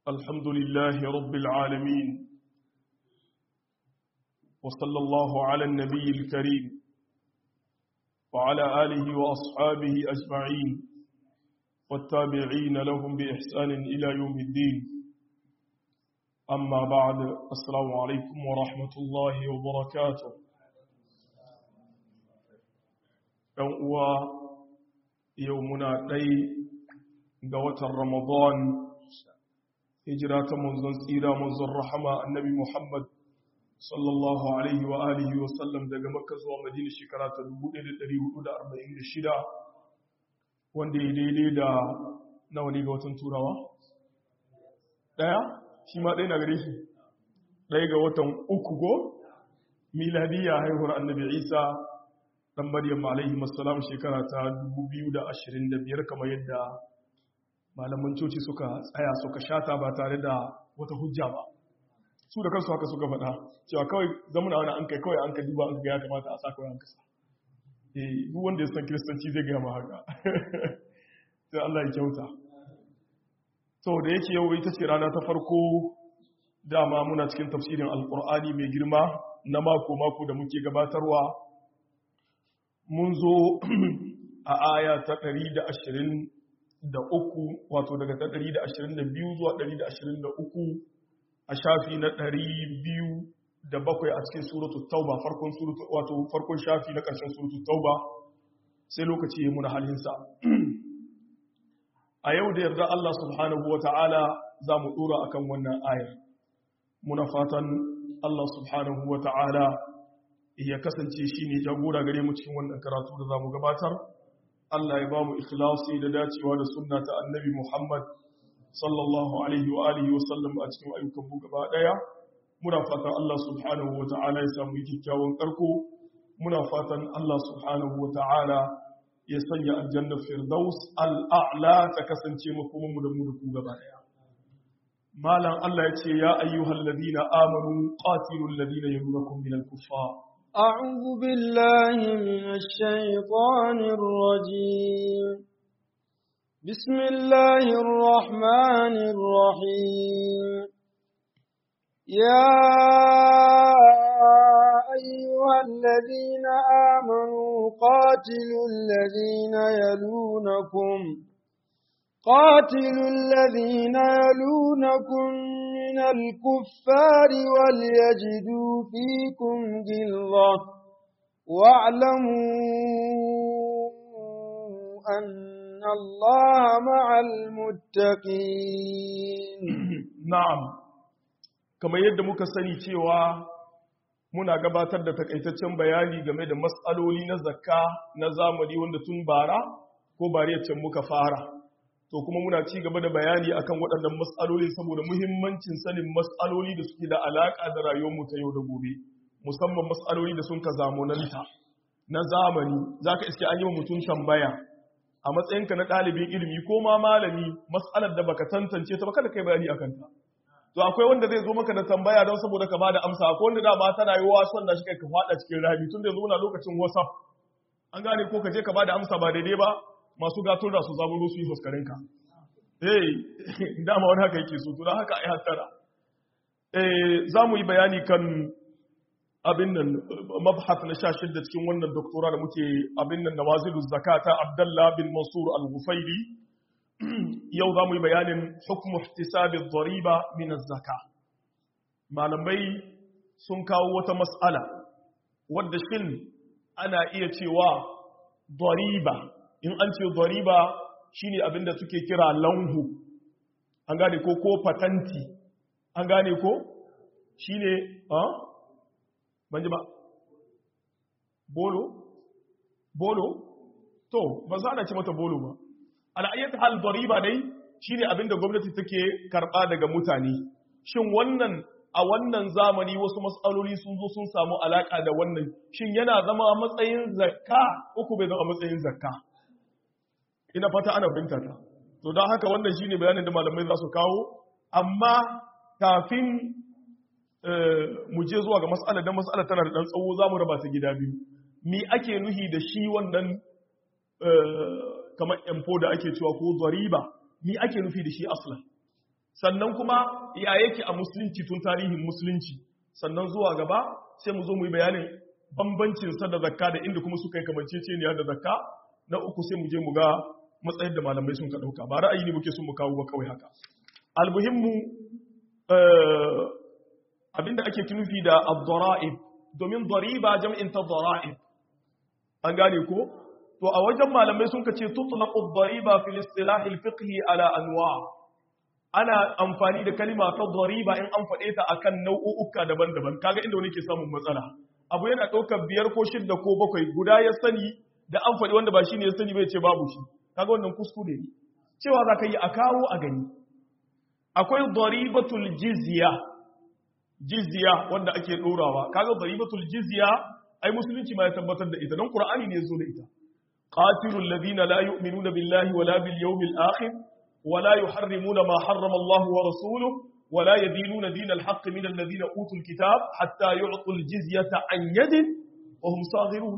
الحمد لله رب العالمين وصلى الله على النبي الكريم وعلى آله وأصحابه أجمعين والتابعين لهم بإحسان إلى يوم الدين أما بعد السلام عليكم ورحمة الله وبركاته يومنا ɗai ga watan Ramadan hijira ta manzon tsira manzon rahama annabi Muhammad sallallahu alaihi wa alihi wa sallam daga Makka zuwa Madina shekara ta 1446 wanda ya daidai da nawa ne ga watan Turawa daya shi ma ɗaya na gare shi ɗaya ga watan uku go miladiyya haihuwar annabi Isa dan Maryam alaihi assalam shekara ta 2025 kamar yadda malaman coci suka tsaya suka shata ba tare da wata hujja ba su da kansu haka suka faɗa cewa kawai zamuna wani an kai kawai an ka duba an ga ya kamata a sa kawai an kasa eh duk wanda ya san kiristanci zai gaya ma haka sai Allah ya kyauta to da yake yau ita ce rana ta farko dama muna cikin tafsirin alkur'ani mai girma na mako mako da muke gabatarwa mun zo a aya ta 120 da uku wato daga ta ɗari da ashirin da biyu zuwa ɗari da ashirin da uku a shafi na ɗari biyu da bakwai a cikin suratu tauba farkon suratu wato farkon shafi na ƙarshen suratu tauba sai lokaci ya muna halinsa a yau da yarda Allah subhanahu wa ta'ala za mu ɗora a kan wannan ayar muna fatan Allah subhanahu wa ta'ala ya kasance shi ne jagora gare mu cikin wannan karatu da za mu gabatar Allah ya ba mu ikhlasi da dacewa da sunna ta annabi Muhammad sallallahu alaihi wa alihi wa sallam a cikin ayyukan mu gaba daya muna fatan Allah subhanahu wa ta'ala ya samu kyakkyawan karko muna fatan Allah subhanahu wa ta'ala ya sanya aljanna firdaus al'a'la ta kasance makoman mu da mu da ku gaba daya malam Allah ya ce ya ayyuhal ladina amanu qatilul ladina yalunakum minal kuffar أعوذ بالله من الشيطان الرجيم بسم الله الرحمن الرحيم يا أيها الذين آمنوا قاتلوا الذين يلونكم قاتلوا الذين يلونكم من الكفار وليجدوا فيكم غلظة واعلموا أن الله مع المتقين نعم كما يد muka sani cewa muna gabatar da takaitaccen bayani game da matsaloli na zakka na zamani wanda tun bara ko bariyar muka fara to kuma muna ci gaba da bayani akan waɗannan matsaloli saboda muhimmancin sanin matsaloli da suke da alaƙa da rayuwarmu ta yau da gobe musamman matsaloli da sun ka zamananta na zamani za ka iske an yi wa mutum tambaya a matsayinka na ɗalibin ilimi ko ma malami matsalar da baka tantance ta baka da kai bayani akan ta to akwai wanda zai zo maka da tambaya don saboda ka bada amsa akwai wanda dama tana yi wasu wanda shi kai ka faɗa cikin rami tun da yanzu muna lokacin whatsapp an gane ko ka je ka bada amsa ba daidai ba masu gatun da su zaburo su yi fuskarinka eh dama wani haka yake so to don haka ai hattara eh za mu yi bayani kan abin nan mabhat na sha shidda cikin wannan doktora da muke abin nan nawazilu zakata abdullah bin mansur al-ghufairi yau za mu yi bayanin hukmu ihtisabi dhariba min az-zaka malamai sun kawo wata mas'ala wadda shin ana iya cewa dhariba in an ce doriba shine abinda suke kira lanhu an gane ko ko patanti an gane ko shine a banji ba bolo bolo to ba za a ce mata bolo ba al'ayyata hal doriba dai shine abinda gwamnati take karba daga mutane shin wannan a wannan zamani wasu matsaloli sun zo sun samu alaka da wannan shin yana zama matsayin zakka uku bai zama matsayin zakka ina fata ana binta ta to don haka wannan shine bayanin da malamai za su kawo amma kafin mu je zuwa ga mas'ala dan mas'ala tana da dan tsawo zamu raba ta gida biyu mi ake nuhi da shi wannan kamar empo da ake cewa ko zariba mi ake nufi da shi aslan sannan kuma ya yake a musulunci tun tarihin musulunci sannan zuwa gaba sai mu zo mu yi bayanin bambancin sa da zakka da inda kuma suka yi kamanceceniya da zakka na uku sai mu je mu ga matsayin da malamai sun ka dauka ba ra'ayi ne muke son mu kawo ba kawai haka almuhimmu abinda ake nufi da ad-dara'ib domin dariba jam'in ta dara'ib an gane ko to a wajen malamai sun kace tutlaqu ad-dariba fil istilah al-fiqhi ala anwa ana amfani da kalima ta dariba in an faɗe ta akan nau'uka daban-daban kaga inda wani ke samun matsala abu yana ɗaukar biyar ko shidda ko bakwai guda ya sani da an faɗi wanda ba shi ne ya sani bai ce babu shi kaga wannan kuskure ne cewa za ka yi a kawo a gani akwai daribatul jizya jizya wanda ake ɗorawa kaga daribatul jizya ai musulunci ma ya tabbatar da ita don qur'ani ne ya zo da ita qatilul ladina la yu'minuna billahi wala bil yawmil akhir wala yuharrimuna ma harrama Allah wa rasuluhu ولا يدينون دين الحق من الذين أوتوا الكتاب حتى يعطوا الجزية عن يد وهم صاغرون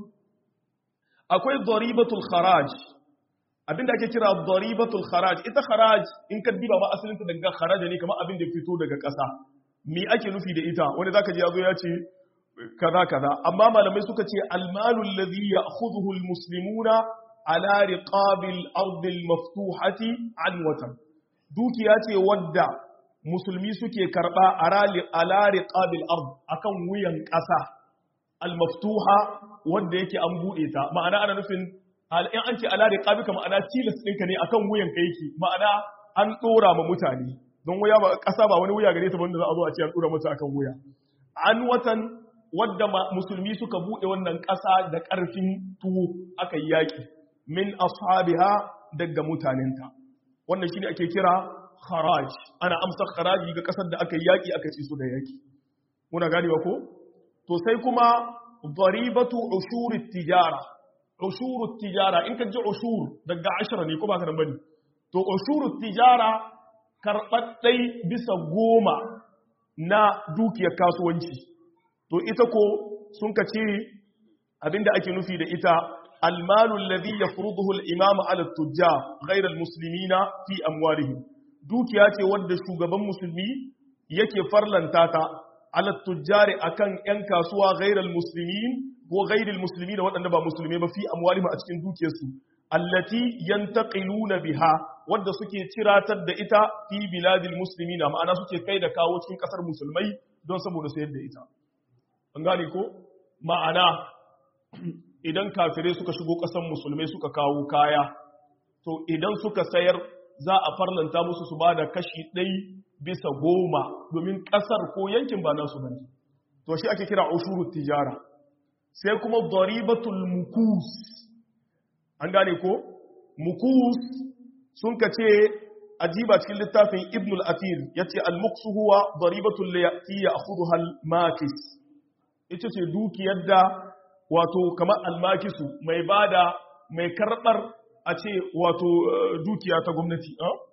akwai daribatul kharaj abinda ake kira daribatul kharaj ita kharaj in ka diba ba asalinta daga kharaja ne kamar abin da fito daga ƙasa me ake nufi da ita wanda zaka ji yazo ya ce kaza kaza amma malamai suka ce almalu alladhi ya'khudhuhu almuslimuna ala riqabil ardi almaftuhati an watan dukiya ce wadda musulmi suke karba ala riqabil ard akan wuyan ƙasa almaftuha wanda yake an bude ta ma'ana ana nufin in an ce ala riqabika ma'ana tilas ɗinka ne akan wuyan ka yake ma'ana an ɗora ma mutane don wuya ba ƙasa ba wani wuya gare ta banda za a zo a ce an ɗora mata akan wuya an watan wadda musulmi suka bude wannan ƙasa da ƙarfin tuwo aka yi yaƙi min ashabiha daga mutanenta wannan shine ake kira kharaj ana amsa kharaji ga ƙasar da aka yi yaƙi aka ci su da yaƙi muna ganewa ko to sai kuma daribatu ushurit tijara ushurut tijara in ka ji ushur daga ashira ne ko ba ka nan bane to ushurut tijara karɓaɗɗai bisa goma na dukiyar kasuwanci to ita ko sun ka ce abinda ake nufi da ita almalu alladhi yafruduhu al-imam ala at-tujjar ghayra al-muslimina fi amwalihim dukiya ce wadda shugaban musulmi yake farlanta ta ala tujjari akan yan kasuwa ghairal muslimin ko ghairil muslimin waɗanda ba musulmai ba fi amwalihim a cikin dukiyarsu allati yantaqiluna biha wadda suke ciratar da ita fi biladil muslimin ma'ana suke kai da kawo cikin kasar musulmai don saboda sayar da ita an gane ko ma'ana idan kafirai suka shigo kasar musulmai suka kawo kaya to idan suka sayar za a farlanta musu su ba da kashi ɗai bisa goma domin ƙasar ko yankin ba nasu bane to shi ake kira ushurut tijara sai kuma daribatul mukus an gane ko mukus sun ka ce ajiba cikin littafin ibn al-athir yace al-muksu huwa daribatul lati ya'khudha al-makis ita ce dukiyar da wato kamar al-makisu mai bada mai karbar a ce wato dukiya ta gwamnati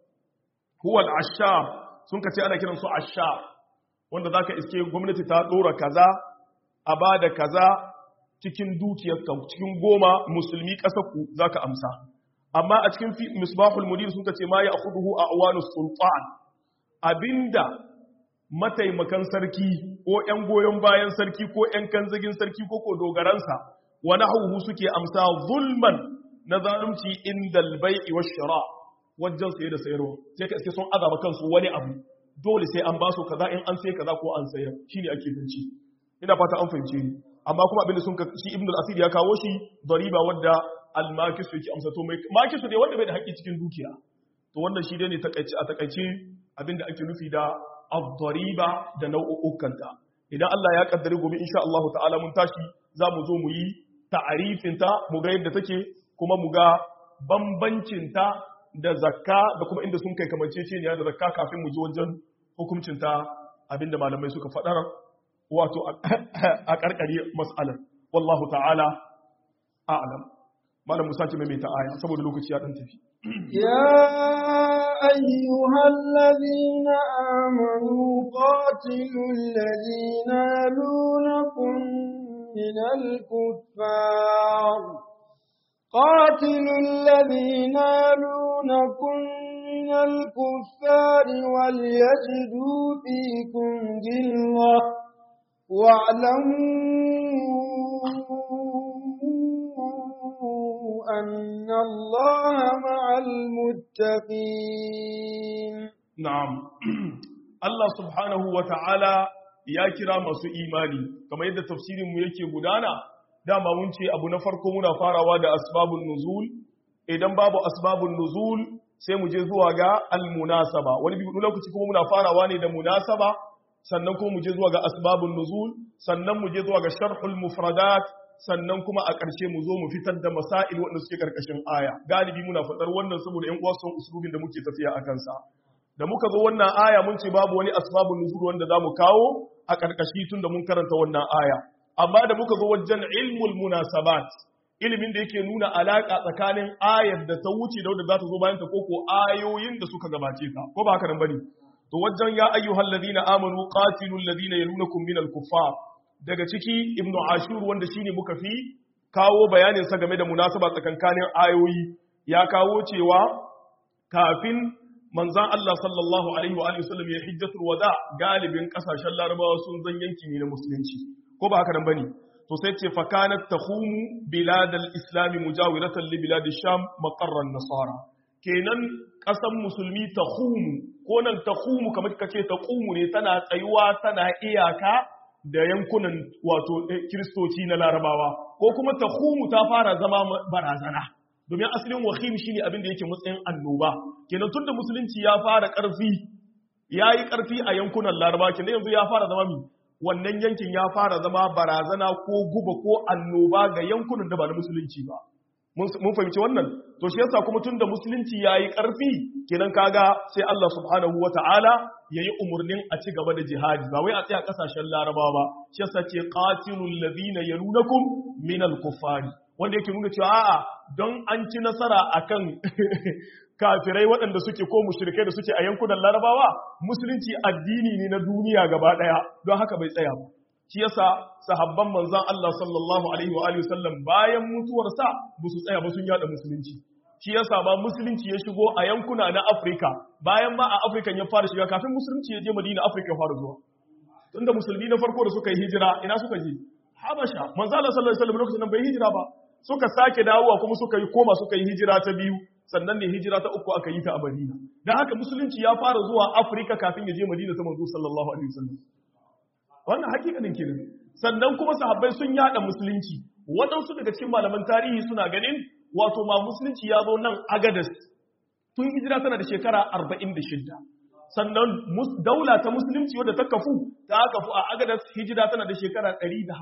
huwa al-ashar sun ka ce ana kiran su ashar wanda zaka iske gwamnati ta dora kaza a bada kaza cikin dukiyarka cikin goma musulmi kasar ku zaka amsa amma a cikin misbahul mudir sun ce ma ya akhuduhu a awanus sultan abinda mataimakan sarki ko ƴan goyon bayan sarki ko ƴan kanzagin sarki ko ko dogaransa wa nahwu suke amsa zulman na zalunci indal bai'i wash shira wajen saye da sayarwa sai ka sun azaba kansu wani abu dole sai an ba su kaza in an sai kaza ko an sayar shine ake binci ina fata an fahimce ni amma kuma abinda sun shi ibnu al-asir ya kawo shi dariba wadda al-makisu yake amsa to mai makisu ne wanda bai da haƙƙi cikin dukiya to wannan shi dai ne takaici a takaice abinda ake nufi da ad-dariba da nau'ukanta idan Allah ya kaddare gobe insha Allah ta'ala mun tashi za mu zo mu yi ta'arifin ta mu ga yadda take kuma mu ga bambancin ta da zakka da kuma inda sun kai kamanceceniya da zakka kafin mu ji wajen hukuncin ta abinda malamai suka faɗar wato a karkare mas'alar wallahu ta'ala a'lam malam musa ce mai ta aya saboda lokaci ya dan tafi ya ayyuhal ladina amanu qatilul ladina yalunakum minal kuffar قاتلوا الذين يلونكم من الكفار وليجدوا فيكم غلظة واعلموا أن الله مع المتقين نعم الله سبحانه وتعالى ya kira masu imani kamar yadda tafsirinmu yake gudana dama mun ce abu na farko muna farawa da asbabun nuzul idan babu asbabun nuzul sai mu je zuwa ga almunasaba wani bi lokaci kuma muna farawa ne da munasaba sannan kuma mu je zuwa ga asbabun nuzul sannan mu je zuwa ga sharhul mufradat sannan kuma a ƙarshe mu zo mu fitar da masail wanda suke karkashin aya galibi muna fadar wannan saboda ƴan uwa sun usulubin da muke tafiya a kansa da muka zo wannan aya mun ce babu wani asbabun nuzul wanda zamu kawo a karkashi tun da mun karanta wannan aya amma da muka zo wajen ilmul munasabat ilimin da yake nuna alaka tsakanin ayar da ta wuce da wanda za ta zo bayan ta koko ayoyin da suka gabace ta ko ba haka nan bane to wajen ya ayyuhal ladina amanu qatilul ladina yalunakum minal kuffar daga ciki ibnu ashur wanda shine muka fi kawo bayanin sa game da munasaba tsakankanin ayoyi ya kawo cewa kafin manzan Allah sallallahu alaihi wa alihi wasallam ya hijjatul wada galibin kasashen larabawa sun zan yanki ne na musulunci ko ba haka nan bane to sai ce fakanat takhumu biladal islami mujawiratan li bilad sham maqarran nasara kenan kasan musulmi takhumu ko nan takhumu kamar kace taqumu ne tana tsayuwa tana iyaka da yankunan wato kiristoci na larabawa ko kuma takhumu ta fara zama barazana domin asalin wahim shine abin da yake matsayin annoba kenan tunda musulunci ya fara karfi yayi karfi a yankunan laraba kenan yanzu ya fara zama mi wannan yankin ya fara zama barazana ko guba ko annoba ga yankunan da ba na musulunci ba mun fahimci wannan to shi yasa kuma tunda musulunci yayi karfi kenan kaga sai Allah subhanahu wataala yayi umurnin a ci gaba da jihadi ba wai a tsaya kasashen larabawa ba shi yasa ce qatilul ladina yalunakum minal kuffari wanda yake nuna cewa a'a don an ci nasara akan kafirai waɗanda suke ko mushrikai da suke a yankunan larabawa musulunci addini ne na duniya gaba ɗaya don haka bai tsaya ba shi yasa sahabban manzon Allah sallallahu alaihi wa alihi wasallam bayan mutuwarsa ba su tsaya ba sun yada musulunci shi yasa ba musulunci ya shigo a yankuna na Afirka bayan ma a Afirka ya fara shiga kafin musulunci ya je Madina Afirka ya fara zuwa tunda musulmi na farko da suka yi hijira ina suka je Habasha manzo Allah sallallahu alaihi wasallam lokacin nan bai hijira ba suka sake dawowa kuma suka yi koma suka yi hijira ta biyu sannan ne hijira ta uku aka yi ta a Madina dan haka musulunci ya fara zuwa Afirka kafin ya je Madina ta manzo sallallahu alaihi wasallam wannan hakikanin kenan sannan kuma sahabbai sun yada musulunci waɗansu daga cikin malaman tarihi suna ganin wato ma musulunci ya zo nan Agadas tun hijira tana da shekara 46 sannan daula ta musulunci wadda ta kafu ta kafu a Agadas hijira tana da shekara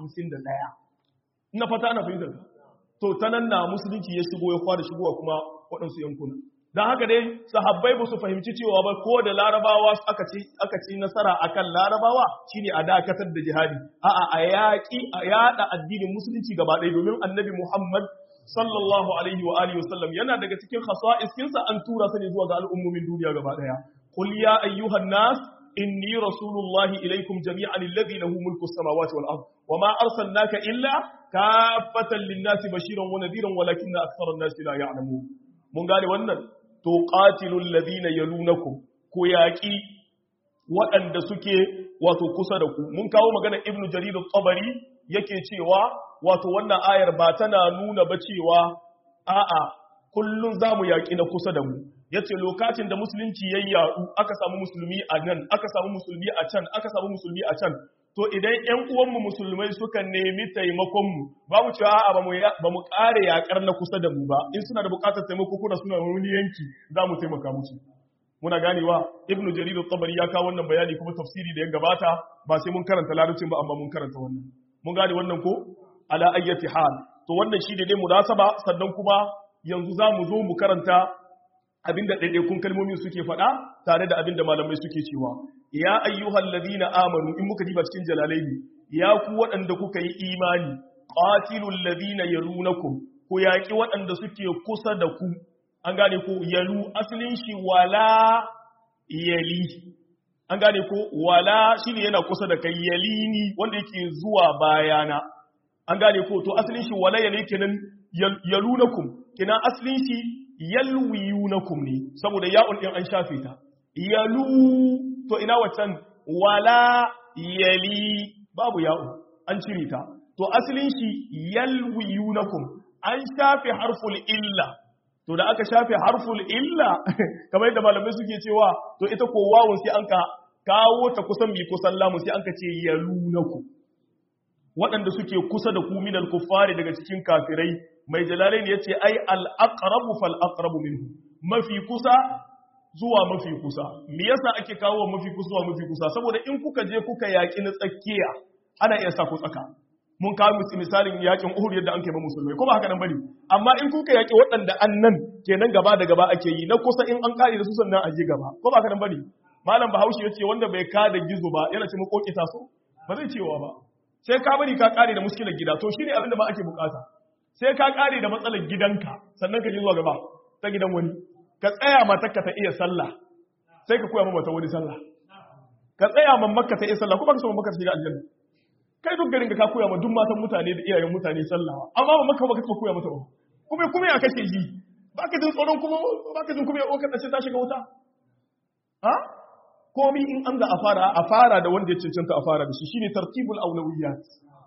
151 ina fata ana fahimtar to ta nan na musulunci ya shigo ya fara shigowa kuma waɗansu yankuna don haka dai sahabbai ba su fahimci cewa ba ko da larabawa aka ci aka ci nasara akan larabawa shine a dakatar da jihadi a'a a yaƙi a yada addinin musulunci gaba ɗaya domin annabi Muhammad sallallahu alaihi wa alihi wasallam yana daga cikin khasa'iskinsa an tura sa ne zuwa ga al'ummomin duniya gaba ɗaya qul ya ayyuhan nas inni rasulullahi ilaikum jami'an alladhi lahu mulku as-samawati wal ard wama arsalnaka illa kaffatan lin-nasi bashiran wa nadhiran walakinna akthara an-nasi la ya'lamun mun gane wannan to qatilul ladina yalunakum ko yaqi waɗanda suke wato kusa da ku mun kawo magana ibnu jarir at-tabari yake cewa wato wannan ayar ba tana nuna ba cewa a'a kullun zamu yaki na kusa da mu yace lokacin da musulunci ya yaɗu aka samu musulmi a nan aka samu musulmi a can aka samu musulmi a can to idan ƴan uwanmu musulmai suka nemi taimakon mu ba mu cewa a'a ba mu ƙare yaƙar na kusa da mu ba in suna da buƙatar taimako kuna suna wani yanki za mu taimaka musu muna ganewa ibn jarir at-tabari ya kawo wannan bayani kuma tafsiri da ya gabata ba sai mun karanta larabcin ba amma mun karanta wannan mun gane wannan ko ala ayyati hal to wannan shi ne dai munasaba sannan kuma yanzu za mu zo mu karanta abinda ɗaiɗaikun kalmomin suke faɗa tare da abinda malamai suke cewa ya ayyuhal ladina amanu in muka diba cikin jalalaini ya ku waɗanda kuka yi imani qatilul ladina yalunakum ku yaƙi waɗanda suke kusa da ku an gane ko yalu asalin shi wala yali an gane ko wala shine yana kusa da kai yalini wanda yake zuwa bayana an gane ko to asalin shi wala yali kenan yalunakum kina aslin shi yalwiyunakum ne saboda ya'un din an shafe ta yalu to ina waccan wala yali babu ya'u an cire ta to aslin shi yalwiyunakum an shafe harful illa to da aka shafe harful illa kamar yadda malamai suke cewa to ita ko wawun sai an ka kawo ta kusan bi kusan lamu sai an ka ce yalunakum waɗanda suke kusa da ku minal kuffari daga cikin kafirai mai jalalain ya ce ai al'aqrabu fal aqrabu minhu mafi kusa zuwa mafi kusa me yasa ake kawo mafi kusa zuwa mafi kusa saboda in kuka je kuka yaki na tsakiya ana iya sa ku tsaka mun kawo musu misalin yakin Uhud yadda an kai ba musulmai ko ba haka nan bane amma in kuka yaki waɗanda annan kenan gaba da gaba ake yi na kusa in an kare da su sannan a je gaba ko ba haka nan bane malam Bahaushe yace wanda bai ka da gizo ba yana ce makokita so ba zai cewa ba sai ka bari ka kare da muskilar gida to shine abin da ba ake bukata sai ka kare da matsalar gidanka sannan ka ji zuwa gaba ta gidan wani ka tsaya matarka ta iya sallah sai ka koya mata wani sallah ka tsaya mamakka ta iya sallah kuma ka so mamakka ta shiga aljanna kai duk garin ka koya ma duk matan mutane da iyayen mutane sallah amma mamakka ba ka so koya mata ba kuma kuma ya kashe shi ba ka jin tsoron kuma ba ka jin kuma ya okar da sai ta shiga wuta ha komi in an da a fara a fara da wanda ya cancanta a fara da shi shine tartibul aulawiyat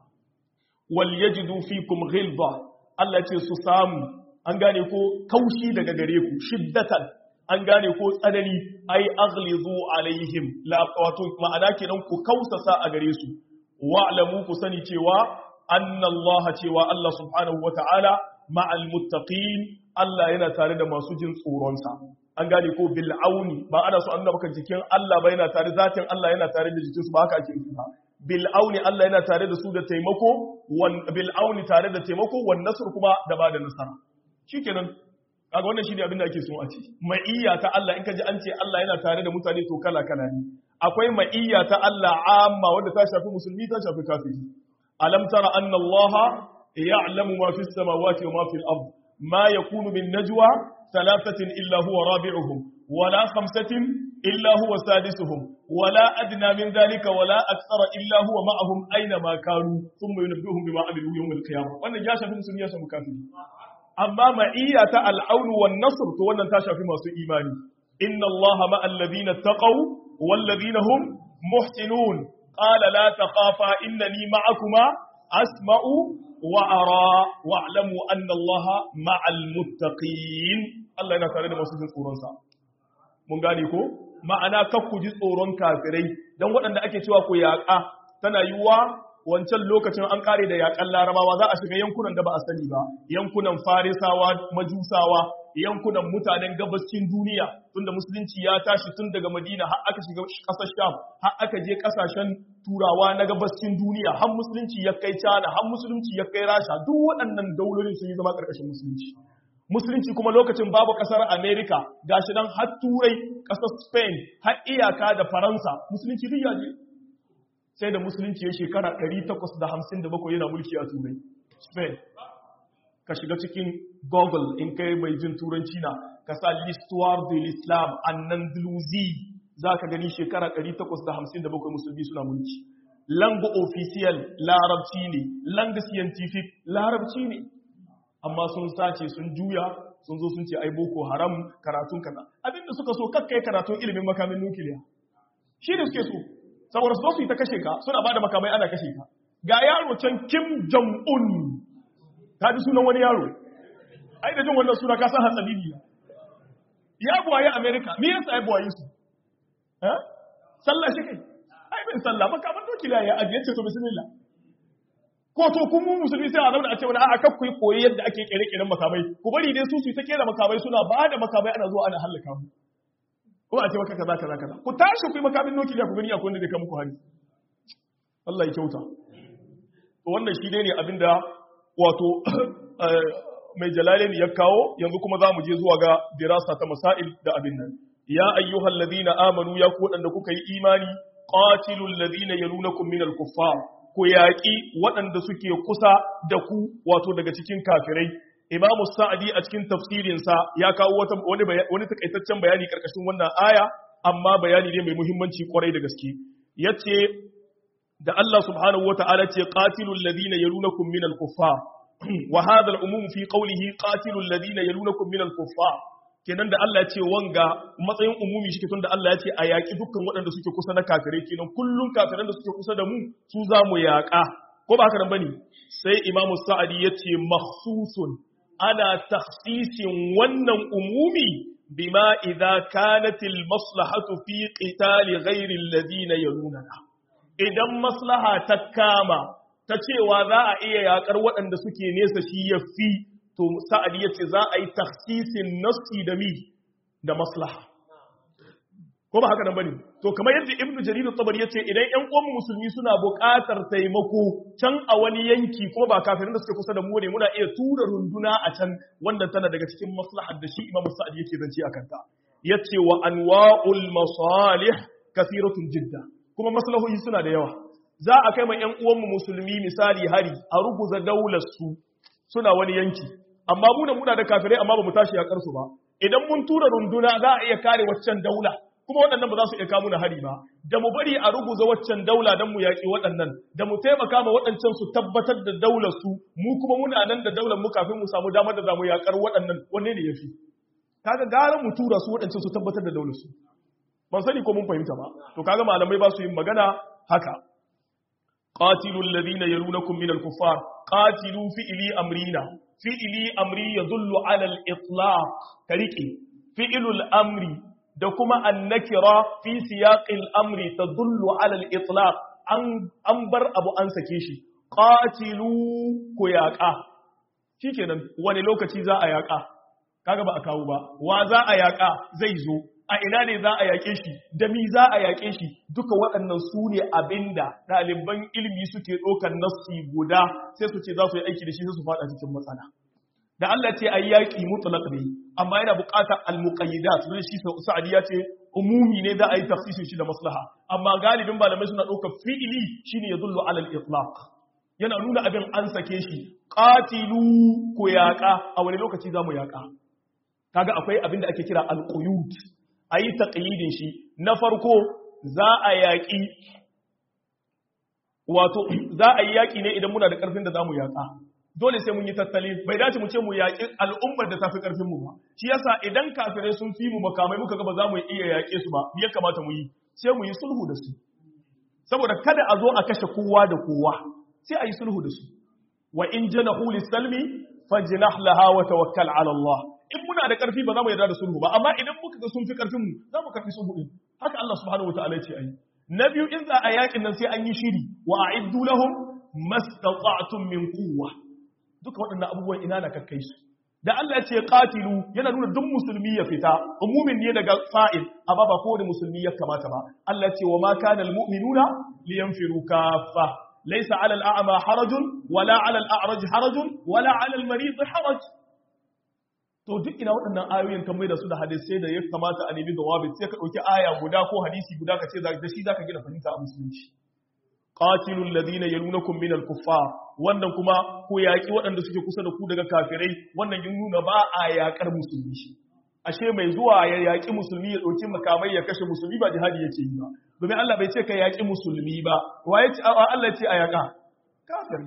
wal yajidu fikum ghilza Allah ce su samu an gane ko kaushi daga gare ku shiddatan an gane ko tsanani ai aghlizu alaihim la wato ma'ana kenan ku kausasa a gare su wa'lamu ku sani cewa anna Allah cewa Allah subhanahu wata'ala ma'al muttaqin Allah yana tare da masu jin tsoronsa an gane ko bil auni ba ana so an nuna maka jikin Allah ba yana tare zatin Allah yana tare da jikinsu ba haka ake nufi ba bil auni Allah yana tare da su da taimako wan bil auni tare da taimako wan nasr kuma da ba da nasara shikenan kaga wannan shine abin da ake so a ce ma'iyya ta Allah in ka ji an ce Allah yana tare da mutane to kala kala ne akwai ma'iyya ta Allah amma wanda ta shafi musulmi ta shafi kafiri alam tara anna Allah ya'lamu ma fis samawati wa ma fil ard ma yakunu min najwa ثلاثة إلا هو رابعهم ولا خمسة إلا هو سادسهم ولا أدنى من ذلك ولا أكثر إلا هو معهم أينما كانوا ثم ينبئهم بما عملوا يوم القيامة وأن جاشا في مسلمية مكافرين أما معية العون والنصر تولى تاشا في مصر إيماني إن الله مع الذين اتقوا والذين هم محسنون قال لا تخافا إنني معكما أسمع وأرى واعلموا أن الله مع المتقين Allah yana tare da masu jin tsoronsa. Mun gane ko? Ma'ana kakku ji tsoron kafirai, don waɗanda ake cewa ku yaƙa, tana yiwuwa wancan lokacin an ƙare da yaƙan larabawa za a shiga yankunan da ba a sani ba, yankunan farisawa, majusawa, yankunan mutanen gabascin duniya, tunda musulunci ya tashi tun daga Madina har aka shiga ƙasar Sham, har aka je ƙasashen turawa na gabascin duniya, har musulunci ya kai Cana, har musulunci ya kai Rasha, duk waɗannan daulolin sun yi zama ƙarƙashin musulunci. musulunci kuma lokacin babu kasar america gashi nan har turai kasar spain har iyaka da faransa musulunci duk yaje sai da musulunci ya shekara 857 yana mulki a turai spain ka shiga cikin google in kai mai jin turanci na ka sa l'histoire de l'islam andalusi za ka gani shekara 857 musulmi suna mulki langue official larabci ne langue scientific larabci ne amma sun sace sun juya sun zo sun ce ai boko haram karatun kaza abinda suka so kakkai karatun ilimin makamin nukiliya shi ne suke so saboda su yi ta kashe ka suna bada makamai ana kashe ka ga yaro can kim jong un ta ji sunan wani yaro ai da jin wannan suna ka san hatsabibi ya buwaye america me yasa ya buwaye su eh sallah shi kai ai bin sallah makaman nukiliya ya ajiye ce to bismillah ko to kun mu musulmi sai a zauna a ce wani a'a kakku yi koyi yadda ake kere-keren makamai ku bari dai su su ta kera makamai suna ba da makamai ana zuwa ana hallaka mu ko a ce maka kaza kaza kaza ku tashi ku yi makamin nukiliya ku gani akwai wanda zai kai muku hari Allah ya kyauta to wannan shi ne abinda wato mai jalalain ya kawo yanzu kuma za mu je zuwa ga dirasa ta masail da abin nan ya ayyuhal ladina amanu ya ku wadanda kuka yi imani qatilul ladina yalunakum minal kuffar ku yaƙi waɗanda suke kusa da ku wato daga cikin kafirai imamu sa'adi a cikin tafsirinsa ya kawo wani, wani takaitaccen bayani ƙarƙashin wannan aya amma bayani ne mai muhimmanci kwarai da gaske ya ce da Allah subhanahu wata'ala ce qatilul ladina yalunakum minal kuffar wa hadha al-umum fi qawlihi qatilu alladhina yalunakum min al-kuffar kenan da Allah ya ce wanga matsayin umumi shi tun da Allah ya ce a yaƙi dukkan waɗanda suke kusa na kafirai kenan kullum kafiran da suke kusa da mu su za mu yaƙa ko ba haka nan bane sai Imam Sa'adi ya ce makhsusun ana takhsisin wannan umumi bima idza kanat al-maslahatu fi qitali ghairi alladhina yalunana idan maslaha ta kama ta cewa za a iya yaƙar waɗanda suke nesa shi yafi to sa'adi ya ce za a yi taksisin nassi da mi da maslaha ko ba haka nan bane to kamar yadda ibnu jarir tabari ya ce idan ƴan uwan musulmi suna buƙatar taimako can a wani yanki ko ba kafirin da suke kusa da mu ne muna iya tura runduna a can wanda tana daga cikin maslahar da shi imamu sa'adi yake zance a kanta yace wa anwa'ul masalih kathiratun jidda kuma maslahohi suna da yawa za a kai ma ƴan uwan musulmi misali hari a ruguza daular su suna wani yanki amma muna muna da kafirai amma ba mu tashi yakar su ba idan mun tura runduna za a iya kare waccan daula kuma waɗannan ba za su iya kawo na hari ba da mu bari a ruguza waccan daula don mu yaƙi waɗannan da mu taimaka ma waɗancan su tabbatar da daular su mu kuma muna nan da daular mu kafin mu samu damar da za mu yaƙar waɗannan wanne ne yafi kaga gara mu tura su waɗancan su tabbatar da daular su ban sani ko mun fahimta ba to kaga malamai ba su yin magana haka قاتلوا الذين يلونكم من الكفار قاتلوا فئلي أمرنا فئلي أمري يدل على الإطلاق كريكي فئل الأمر دكما النكرة في سياق الأمر تدل على الإطلاق أنبر أبو أنسى كيشي قاتلوا كياكا shikenan wani lokaci za a yaƙa kaga ba a kawo ba wa za a yaƙa zai zo a ina ne za a yaƙe shi da mi za a yaƙe shi duka waɗannan su ne abinda ɗaliban ilimi suke ɗaukar nassi guda sai su ce za su yi aiki da shi sai su faɗa cikin matsala da Allah ce a yaƙi mutlaq ne amma yana buƙatar al-muqayyidat don shi sa'adi ya ce umumi ne za a yi tafsirin shi da maslaha amma galibin malamai suna ɗaukar fi'ili shine yadullu ala al-itlaq yana nuna abin an sake shi qatilu ku yaƙa a wani lokaci za mu yaƙa kaga akwai abin da ake kira al-quyud a yi taƙayidin shi na farko za a yaƙi wato za a yi yaƙi ne idan muna da ƙarfin da za mu yaƙa dole sai mun yi tattali bai dace mu ce mu yaƙi al'ummar da ta fi ƙarfin mu ba shi yasa idan kafirai sun fi mu makamai muka ga ba za mu iya yaƙe su ba ya kamata mu yi sai mu yi sulhu da su saboda kada a zo a kashe kowa da kowa sai a yi sulhu da su wa in janahu lis-salmi fajnah laha wa tawakkal ala Allah in muna da ƙarfi ba za mu yarda da sulhu ba amma idan muka ga sun fi ƙarfin mu za mu karfi sulhu din haka Allah subhanahu wataala ya ce ayi na biyu in za a yakin nan sai an yi shiri wa a'iddu lahum mastata'tum min quwwa duka waɗannan abubuwan ina na kakkai su da Allah ya ce qatilu yana nuna duk musulmi ya fita umumin ne daga fa'il amma ba kowane musulmi ya kamata ba Allah ya ce wa ma kana almu'minuna liyanfiru kaffa laysa 'ala al-a'ma harajun wala 'ala al-a'raj harajun wala 'ala al-marid haraj to duk ina waɗannan ayoyin kan mai da su da hadisai da ya kamata a nemi jawabi sai ka ɗauki aya guda ko hadisi guda ka ce da shi zaka gina fahimta a musulunci qatilul ladina yalunakum minal kuffar wannan kuma ko yaki waɗanda suke kusa da ku daga kafirai wannan yin nuna ba a yakar musulmi ashe mai zuwa ya yaki musulmi ya ɗauki makamai ya kashe musulmi ba jihadi yake yi ba domin Allah bai ce ka yaki musulmi ba waye ce Allah ce a yaka kafiri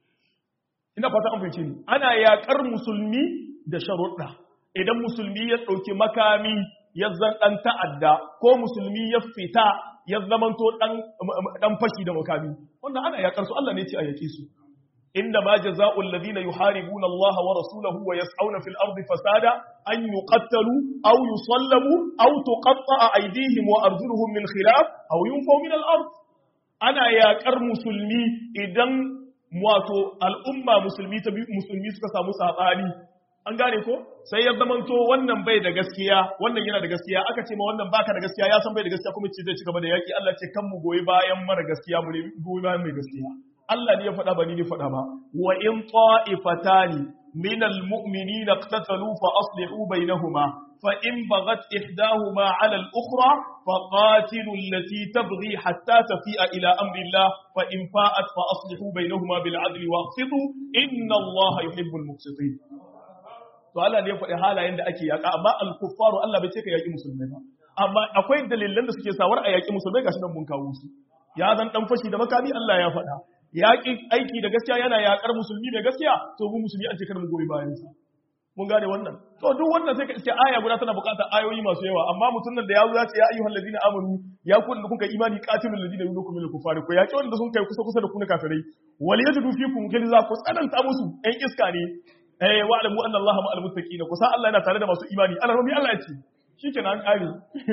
ina fata an fahimce ni ana yakar musulmi da sharuɗa idan musulmi ya ɗauki makami ya zan ɗan ta'adda ko musulmi ya fita ya zamanto ɗan fashi da makami wannan ana yaƙar su Allah ne ce a yaƙe su inda ma jaza'ul ladina yuharibuna Allah wa rasulahu wa yas'auna fil ardi fasada an yuqattalu aw yusallabu aw tuqatta'a aydihim wa arjuluhum min khilaf aw yunfaw min al ard ana yaƙar musulmi idan wato al'umma musulmi ta musulmi suka samu sabani an gane ko sai ya zamanto wannan bai da gaskiya wannan yana da gaskiya aka ce ma wannan baka da gaskiya ya san bai da gaskiya kuma ce zai ci gaba da yaki Allah ce kan mu goyi bayan mara gaskiya mu ne goyi bayan mai gaskiya Allah ne ya faɗa ba ni ne faɗa ba wa in ta'ifatani min almu'minina iqtatalu fa aslihu bainahuma fa in baghat ihdahuma 'ala al-ukhra fa qatilu allati tabghi hatta tafi'a ila amri Allah fa in fa'at fa aslihu bainahuma bil 'adli wa aqsitu inna Allah yuhibbul muqsitin to Allah ne ya faɗi halayen da ake yaƙa amma al-kuffaru Allah bai ce ka yaƙi musulmai ba amma akwai dalilan da suke sawar a yaƙi musulmai gashi nan mun kawo su ya zan dan fashi da makami Allah ya faɗa yaƙi aiki da gaskiya yana yaƙar musulmi da gaskiya to mu musulmi an ce kada mu goyi bayan sa mun gane wannan to duk wannan sai ka iske aya guda tana buƙatar ayoyi masu yawa amma mutum nan da ya zo ya ce ya ayyuhal ladina amanu ya ku da kuka imani qatilul ladina yunukum min kufari ko yaƙi wanda sun kai kusa kusa da ku na kafirai wal yajidu fikum ghilza ku tsananta musu ɗan iska ne eh wa alamu anna allaha ma'al muttaqin ku san Allah yana tare da masu imani Allah rabbi Allah ya ce shikenan an kare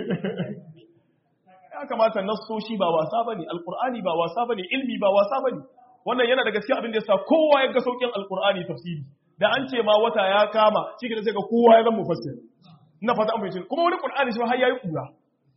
ya kamata nassoshi ba wasa bane alqur'ani ba wasa bane ilmi ba wasa bane wannan yana da gaskiya abin da yasa kowa ya ga saukin alqur'ani tafsiri da an ce ma wata ya kama shi sai ga kowa ya zama mufassir ina fata an bayyana kuma wani qur'ani shi har yayi kura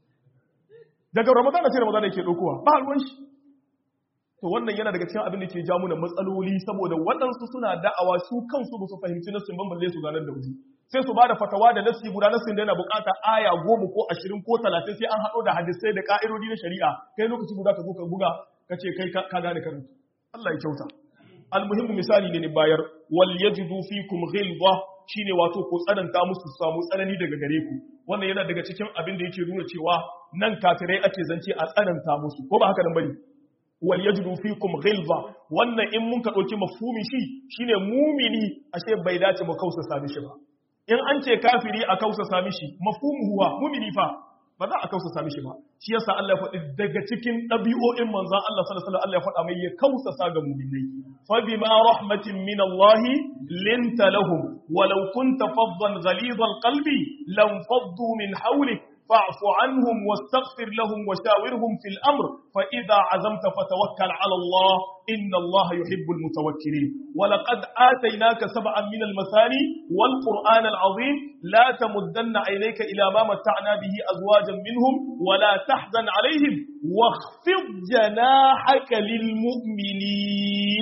daga ramadan da sai ramadan yake dokowa ba ruwan shi to wannan yana daga cikin abin da ke ja mana matsaloli saboda waɗansu suna da'awa su kansu ba su fahimci nassin ban balle su ganar da wuri sai su bada fatawa da nassi guda nassin da yana bukata aya goma ko ashirin ko talatin sai an haɗo da hadisai da ka'irodi na shari'a kai lokaci guda ka zo ka buga ka ce kai ka gane karatu Allah ya kyauta almuhimmu misali ne ni bayar wal yajidu fikum ghilza shine wato ko tsananta musu su samu tsanani daga gare ku wannan yana daga cikin abin da yake nuna cewa nan kafirai ake zance a tsananta musu ko ba haka nan bane wal yajidu fikum ghilza wannan in mun ka dauki mafhumi shi shine mumini ashe bai dace mu kausa sami shi ba in an ce kafiri a kausa sami shi mafhumu huwa mumini fa ba za a kausa sami shi ba shi yasa Allah ya faɗi daga cikin ɗabi'o'in manzon Allah sallallahu alaihi wasallam Allah ya faɗa mai ya kausa sa ga mu'minai fa bima rahmatin min Allah linta lahum walau kunta faddan ghalidha alqalbi lam faddu min hawlik فاعف عنهم واستغفر لهم وشاورهم في الأمر فإذا عزمت فتوكل على الله إن الله يحب المتوكلين ولقد آتيناك سبعا من المثاني والقرآن العظيم لا تمدن عينيك إلى ما متعنا به أزواجا منهم ولا تحزن عليهم واخفض جناحك للمؤمنين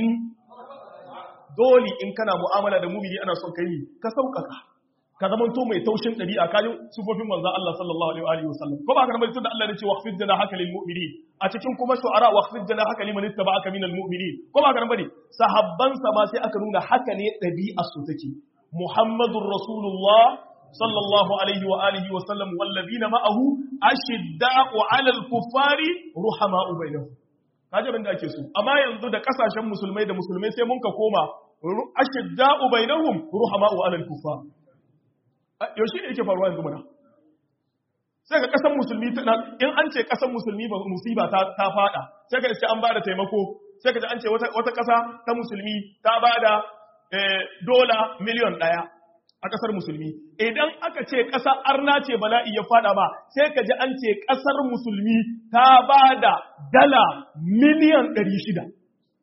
دولي إن كان مؤاملة المؤمنين أنا صنكيني كسوكك ka zama to mai taushin ɗabi'a kajin sufofin manzan Allah sallallahu alaihi wa sallam ko ba ka mai tunda Allah ya ce waqfid jana haka lil mu'minin a cikin kuma shu'ara waqfid jana haka liman ittaba'aka minal mu'minin ko ba ka bane sahabban sa ma sai aka nuna haka ne ɗabi'a su take Muhammadur Rasulullah sallallahu alaihi wa alihi wa sallam wallazina ma'ahu ashidda'u 'alal kuffari ruhama'u bainahum kaje abin da ake so amma yanzu da kasashen musulmai da musulmai sai mun ka koma ashidda'u bainahum ruhama'u 'alal kuffar yaushe ne yake faruwa yanzu mana sai ka kasan musulmi in an ce kasan musulmi ba musiba ta ta fada sai ka ce an bada taimako sai ka ji an ce wata wata kasa ta musulmi ta bada dola miliyon daya a kasar musulmi idan aka ce kasa arna ce bala'i ya fada ba sai ka ji an ce kasar musulmi ta bada dala miliyan 600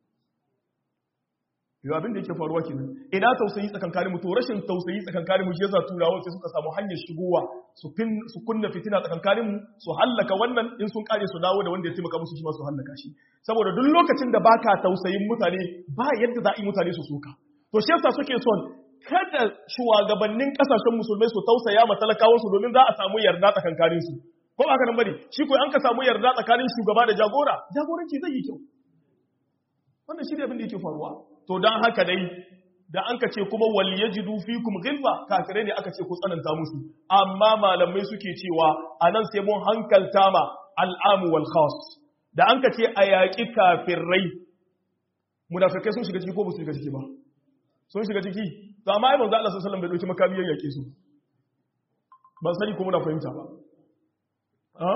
yau abin da yake faruwa kenan ina tausayi tsakankanin mu to rashin tausayi tsakankanin mu shi yasa turawa sai suka samu hanyar shigowa su fin su kunna fitina tsakankanin mu su hallaka wannan in sun kare su dawo da wanda ya taimaka musu shi ma su hallaka shi saboda duk lokacin da baka tausayin mutane ba yadda za a yi mutane su soka to shi yasa suke son kada shugabannin kasashen musulmai su tausaya ma talakawan su domin za a samu yarda tsakankanin su ko ba ka nan bane shi ko an ka samu yarda tsakanin shugaba da jagora jagoranci zai yi kyau wannan shi ne abin da yake faruwa to don haka dai da an ka ce kuma wal yajidu fikum ghilza kafirai ne aka ce ku tsananta musu amma malamai suke cewa anan sai mun hankalta ma al'amu wal khas da an ka ce a yaƙi kafirai munafikai sun shiga ciki ko ba su shiga ciki ba sun shiga ciki to amma ai manzo Allah sallallahu alaihi wasallam bai dauki makami ya yaƙe su ban sani ko muna fahimta ba ha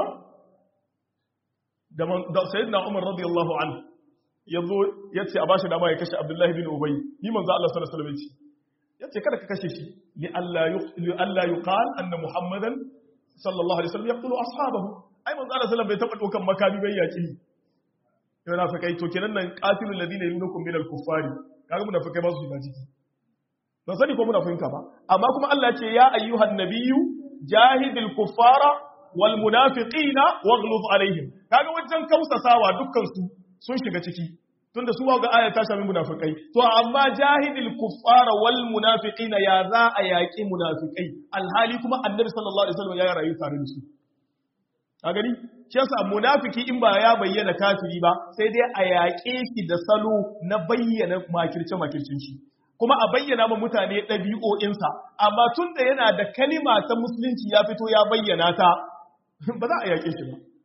da sayyidina Umar radiyallahu anhu ya zo ya ce a ba shi dama ya kashe abdullahi bin ubai ni manzo Allah sallallahu alaihi wasallam ya ce kada ka kashe shi li Allah yuqal anna muhammadan sallallahu alaihi wasallam yaqtulu ashabahu ai manzo Allah sallallahu bai taba dokan makami bai yaki yana fa kai to kenan nan qatilul ladina yunukum min al-kuffari kaga mun fa kai ba su shiga ciki ban sani ko muna fahimta ba amma kuma Allah ce ya ayyuhan nabiyyu jahidil kuffara wal munafiqina waghluz alaihim kaga wajen kausasawa dukkan su sun shiga ciki tunda su ga aya ta sami munafikai to amma jahidil kuffara wal munafiqina ya za a yaki munafikai alhali kuma annabi sallallahu alaihi wasallam ya rayu tare da su a gani shi yasa munafiki in ba ya bayyana kafiri ba sai dai a yaƙe shi da salo na bayyana makirce makircin shi kuma a bayyana ma mutane ɗabi'o'insa amma tun da yana da kalima ta musulunci ya fito ya bayyana ta ba za a yaƙe shi ba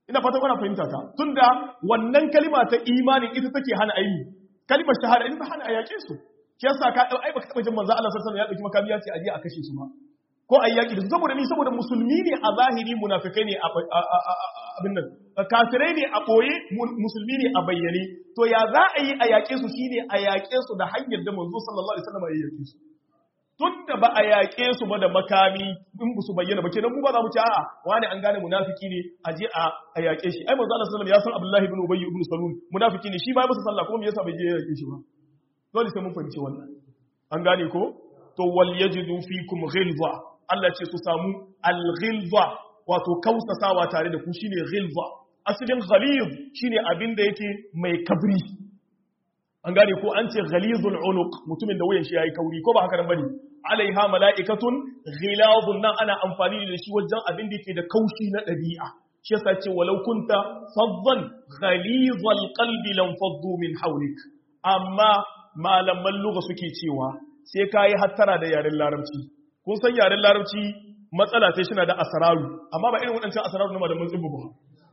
ina fata kuna fahimta ta tunda wannan kalima ta imani ita take hana ayi kalimar shahada ita ta hana a yaƙe su shi yasa ka ai baka taba jin manzo Allah sallallahu alaihi wasallam ya dauki makami ya ce aje a kashe su ba ko a yaƙi da su saboda ni saboda musulmi ne a zahiri munafikai ne abin nan kafirai ne a ɓoye musulmi ne a bayyane to ya za a yi a yaƙe su shine a yaƙe su da hanyar da manzo sallallahu alaihi wasallam ya yaƙe su tun da ba a yaƙe su ba da makami in ba su bayyana ba kenan mu ba za mu ci a'a wani an gane munafiki ne a je a yaƙe shi ai manzo Allah sallallahu alaihi wasallam ya san Abdullahi ibn Ubay ibn Salul munafiki ne shi ba ya masa sallah kuma me yasa bai je ya yaƙe shi ba dole sai mun fahimci wannan an gane ko to wal yajidu fikum ghilza Allah ce su samu al-ghilza wato kausasawa tare da ku shine ghilza asalin ghalid shine abin da yake mai kabri an gane ko an ce ghalizul unuq mutumin da wayan shi yayi kauri ko ba haka nan bane alaiha mala'ikatun ghilazun nan ana amfani da shi wajen abin da yake da kaushi na dabi'a shi yasa ce walau kunta faddan ghalizal qalbi lam faddu min hawlik amma malaman lugha suke cewa sai kai hattara da yaren larabci kun san yaren larabci matsala sai shi na da asararu amma ba irin waɗancan asararu na malamin tsibu ba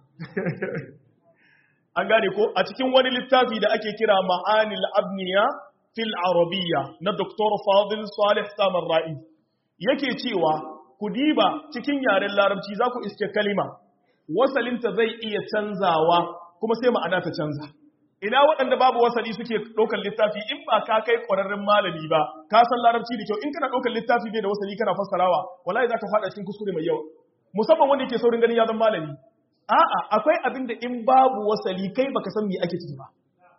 an gane ko a cikin wani littafi da ake kira ma'anil abniya fil arabiyya na Dr. Fadil Salih Samar Ra'i yake cewa ku diba cikin yaren larabci za ku iske kalima wasalinta zai iya canzawa kuma sai ma'ana ta canza ina waɗanda babu wasali suke ɗaukar littafi in ba ka kai ƙwararren malami ba ka san larabci da kyau in kana ɗaukar littafi bai da wasali kana fassarawa wallahi za ka faɗa cikin kuskure mai yawa musamman wanda yake saurin ganin ya zama malami a'a akwai abin da in babu wasali kai baka san me ake ciki ba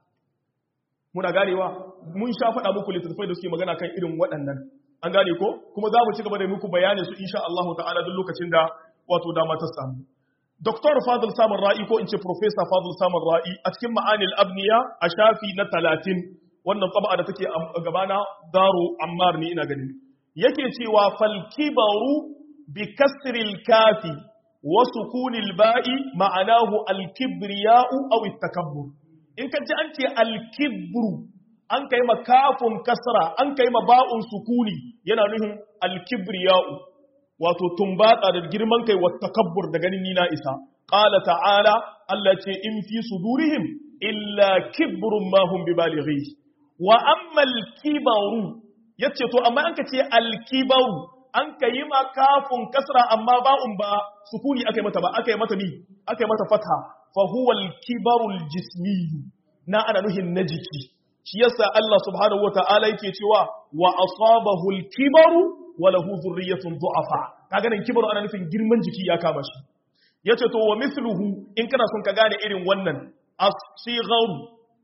muna ganewa mun sha faɗa muku littattafai da suke magana kan irin waɗannan an gane ko kuma za mu ci gaba da muku bayanin su insha Allah ta'ala duk lokacin da wato dama ta samu Dr. Fadil Samun Ra'i ko in ce Professor Fadil Samun Ra'i a cikin ma'anil abniya a shafi na talatin wannan tsaba da take a gabana Daro Ammar ne ina gani. Yake cewa falkibaru bi kasril kafi wa sukunil ba'i ma'anahu alkibriya'u aw takabbur. In ka ji an ce alkibru an kai ma kafun kasra an kai ma ba'un sukuni yana nufin alkibriya'u wato tumbatsa da girman kai wa takabbur da ganin ni na isa qala ta'ala Allah ce in fi sudurihim illa kibrun ma hum bibalighi wa amma al-kibaru yace to amma an ka ce al-kibaru an ka yi ma kafun kasra amma ba'un ba sukuni akai mata ba akai mata ni akai mata fatha fa huwa al-kibaru al-jismi na ana nuhin na jiki shi yasa Allah subhanahu wata'ala yake cewa wa asabahu al-kibaru wa lahu dhurriyyatun du'afa kaga nan kibaru ana nufin girman jiki ya kama shi yace to wa mithluhu in kana son ka gane irin wannan as-sigharu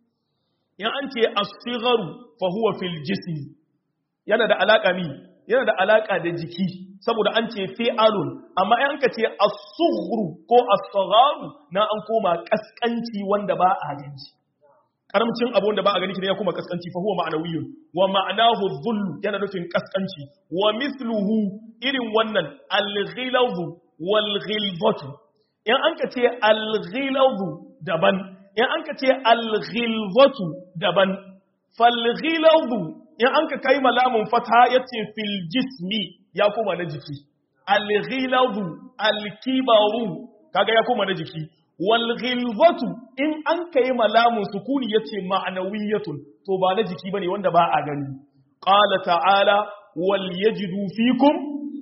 in an ce as-sigharu fa huwa fil jismi yana da alaka mi yana da alaka da jiki saboda an ce fi'alun amma in ka ce as-sughru ko as-sagharu na an koma kaskanci wanda ba a gani karamcin abu wanda ba a gani kine ya kuma kaskanci fa huwa ma'nawiyyun wa ma'nahu dhullu yana nufin kaskanci wa mithluhu irin wannan al-ghilaz wal ghilzatu in an ka ce al-ghilaz daban in an ka ce al-ghilzatu daban fal ghilaz in an ka kai malamun fatha yace fil jismi ya kuma na jiki al-ghilaz al-kibaru kaga ya kuma na jiki walghilzatu in an kai malamun sukuni yace ma'nawiyatun to ba na jiki bane wanda ba a gani qala ta'ala wal yajidu fikum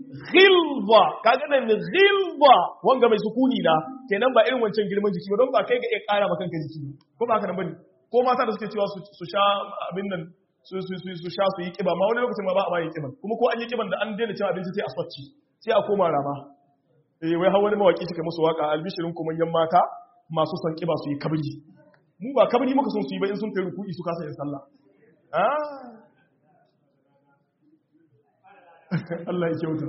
ghilza kaga nan ghilza wanga mai sukuni na kenan ba irin wancan girman jiki ba don ba kai ga iya kara maka kanka jiki ko ba haka nan bane ko mata da suke cewa su sha abin nan su su su sha su yi kiba ma wani lokacin ma ba a ba yi kiban kuma ko an yi kiban da an daina cin abinci sai a swacci sai a koma rama eh wai har wani mawaki suka musu waka albishirin kuma yan mata masu son kiba su yi kabri mu ba kabri muka son su yi ba in sun kai ruku'i su kasa yin sallah Allah ya kyauta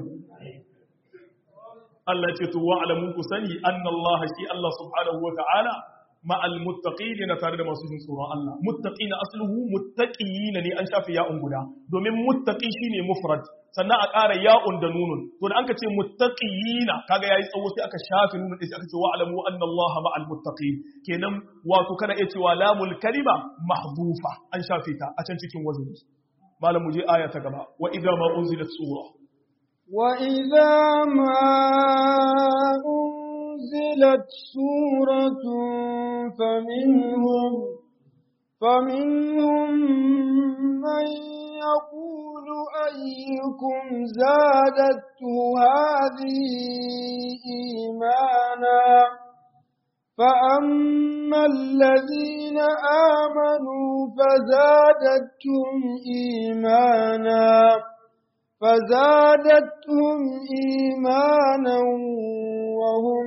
Allah ya ce to wa alamu ku sani anna Allah shi Allah subhanahu wa ta'ala ma'al muttaqin na tare da masu jin tsoron Allah muttaqina asluhu muttaqina ne an shafi ya'un guda domin muttaqi shine mufrad sannan a ƙara ya'un da nunun to da an ka ce muttaqina kaga yayi tsawo sai aka shafi nunun sai aka ce wa alamu anna Allah ma'al muttaqin kenan wato kana iya cewa lamul kalima mahdufa an shafe ta a can cikin wazini malam muje aya ta gaba wa idza ma unzilat sura wa idza ma أنزلت سورة فمنهم فمنهم من يقول أيكم زادته هذه إيمانا فأما الذين آمنوا فزادتهم إيمانا فزادتهم إيمانا وهم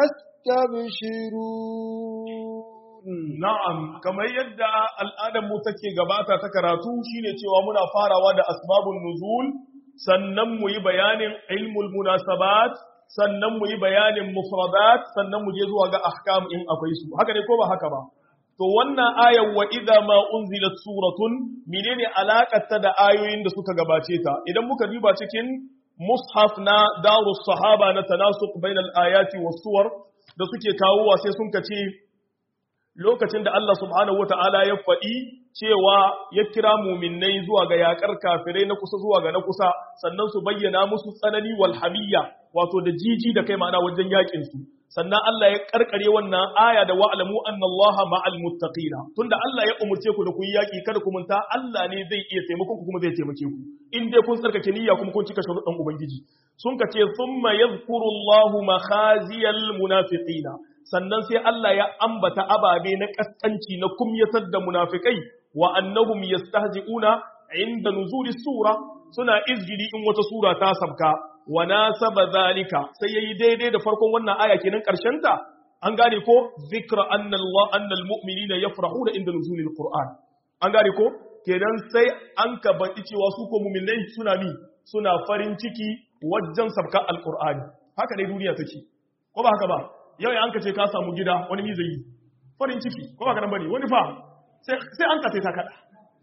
يستبشرون Na'am, kamar yadda al'adar mu take gabata ta karatu shine cewa muna farawa da asbabun nuzul, sannan mu yi bayanin ilmul munasabat, sannan mu yi bayanin mufradat, sannan mu je zuwa ga ahkam in akwai su. Haka ne ko ba haka ba? To wannan ayar wa idza ma unzilat suratun menene alakar ta da ayoyin da suka gabace ta? Idan muka duba cikin mushaf na darus sahaba na tanasuq bainal ayati was suwar da suke kawowa sai sun kace lokacin da Allah subhanahu wata'ala ya faɗi cewa ya kira muminai zuwa ga yakar kafirai na kusa zuwa ga na kusa sannan su bayyana musu tsanani wal hamiyya wato da jiji da kai ma'ana wajen yakin su sannan Allah ya karkare wannan aya da wa'lamu anna Allah ma'al muttaqina tunda Allah ya umurce ku da ku yi yaki kada ku munta Allah ne zai iya taimakon ku kuma zai taimake ku in dai kun tsarkake niyya kuma kun cika sharuɗan ubangiji sun ka ce thumma yadhkuru Allahu makhaziyal munafiqina sannan sai Allah ya ambata ababe na kaskanci na kumyatar da munafikai wa annahum yastahzi'una inda nuzuli sura suna izgili in wata sura ta sabka wa nasaba zalika sai yayi daidai da farkon wannan aya kenan karshen ta an gane ko zikra anna Allah anna almu'minina yafrahuna inda nuzulil qur'an an gane ko kenan sai an ka baki cewa su ko mu'minai suna mi suna farin ciki wajen sabka alqur'ani haka dai duniya take ko ba haka ba yau an ka ce ka samu gida wani mi zai yi farin ciki ko ba ka nan bane wani fa sai an ka ta kada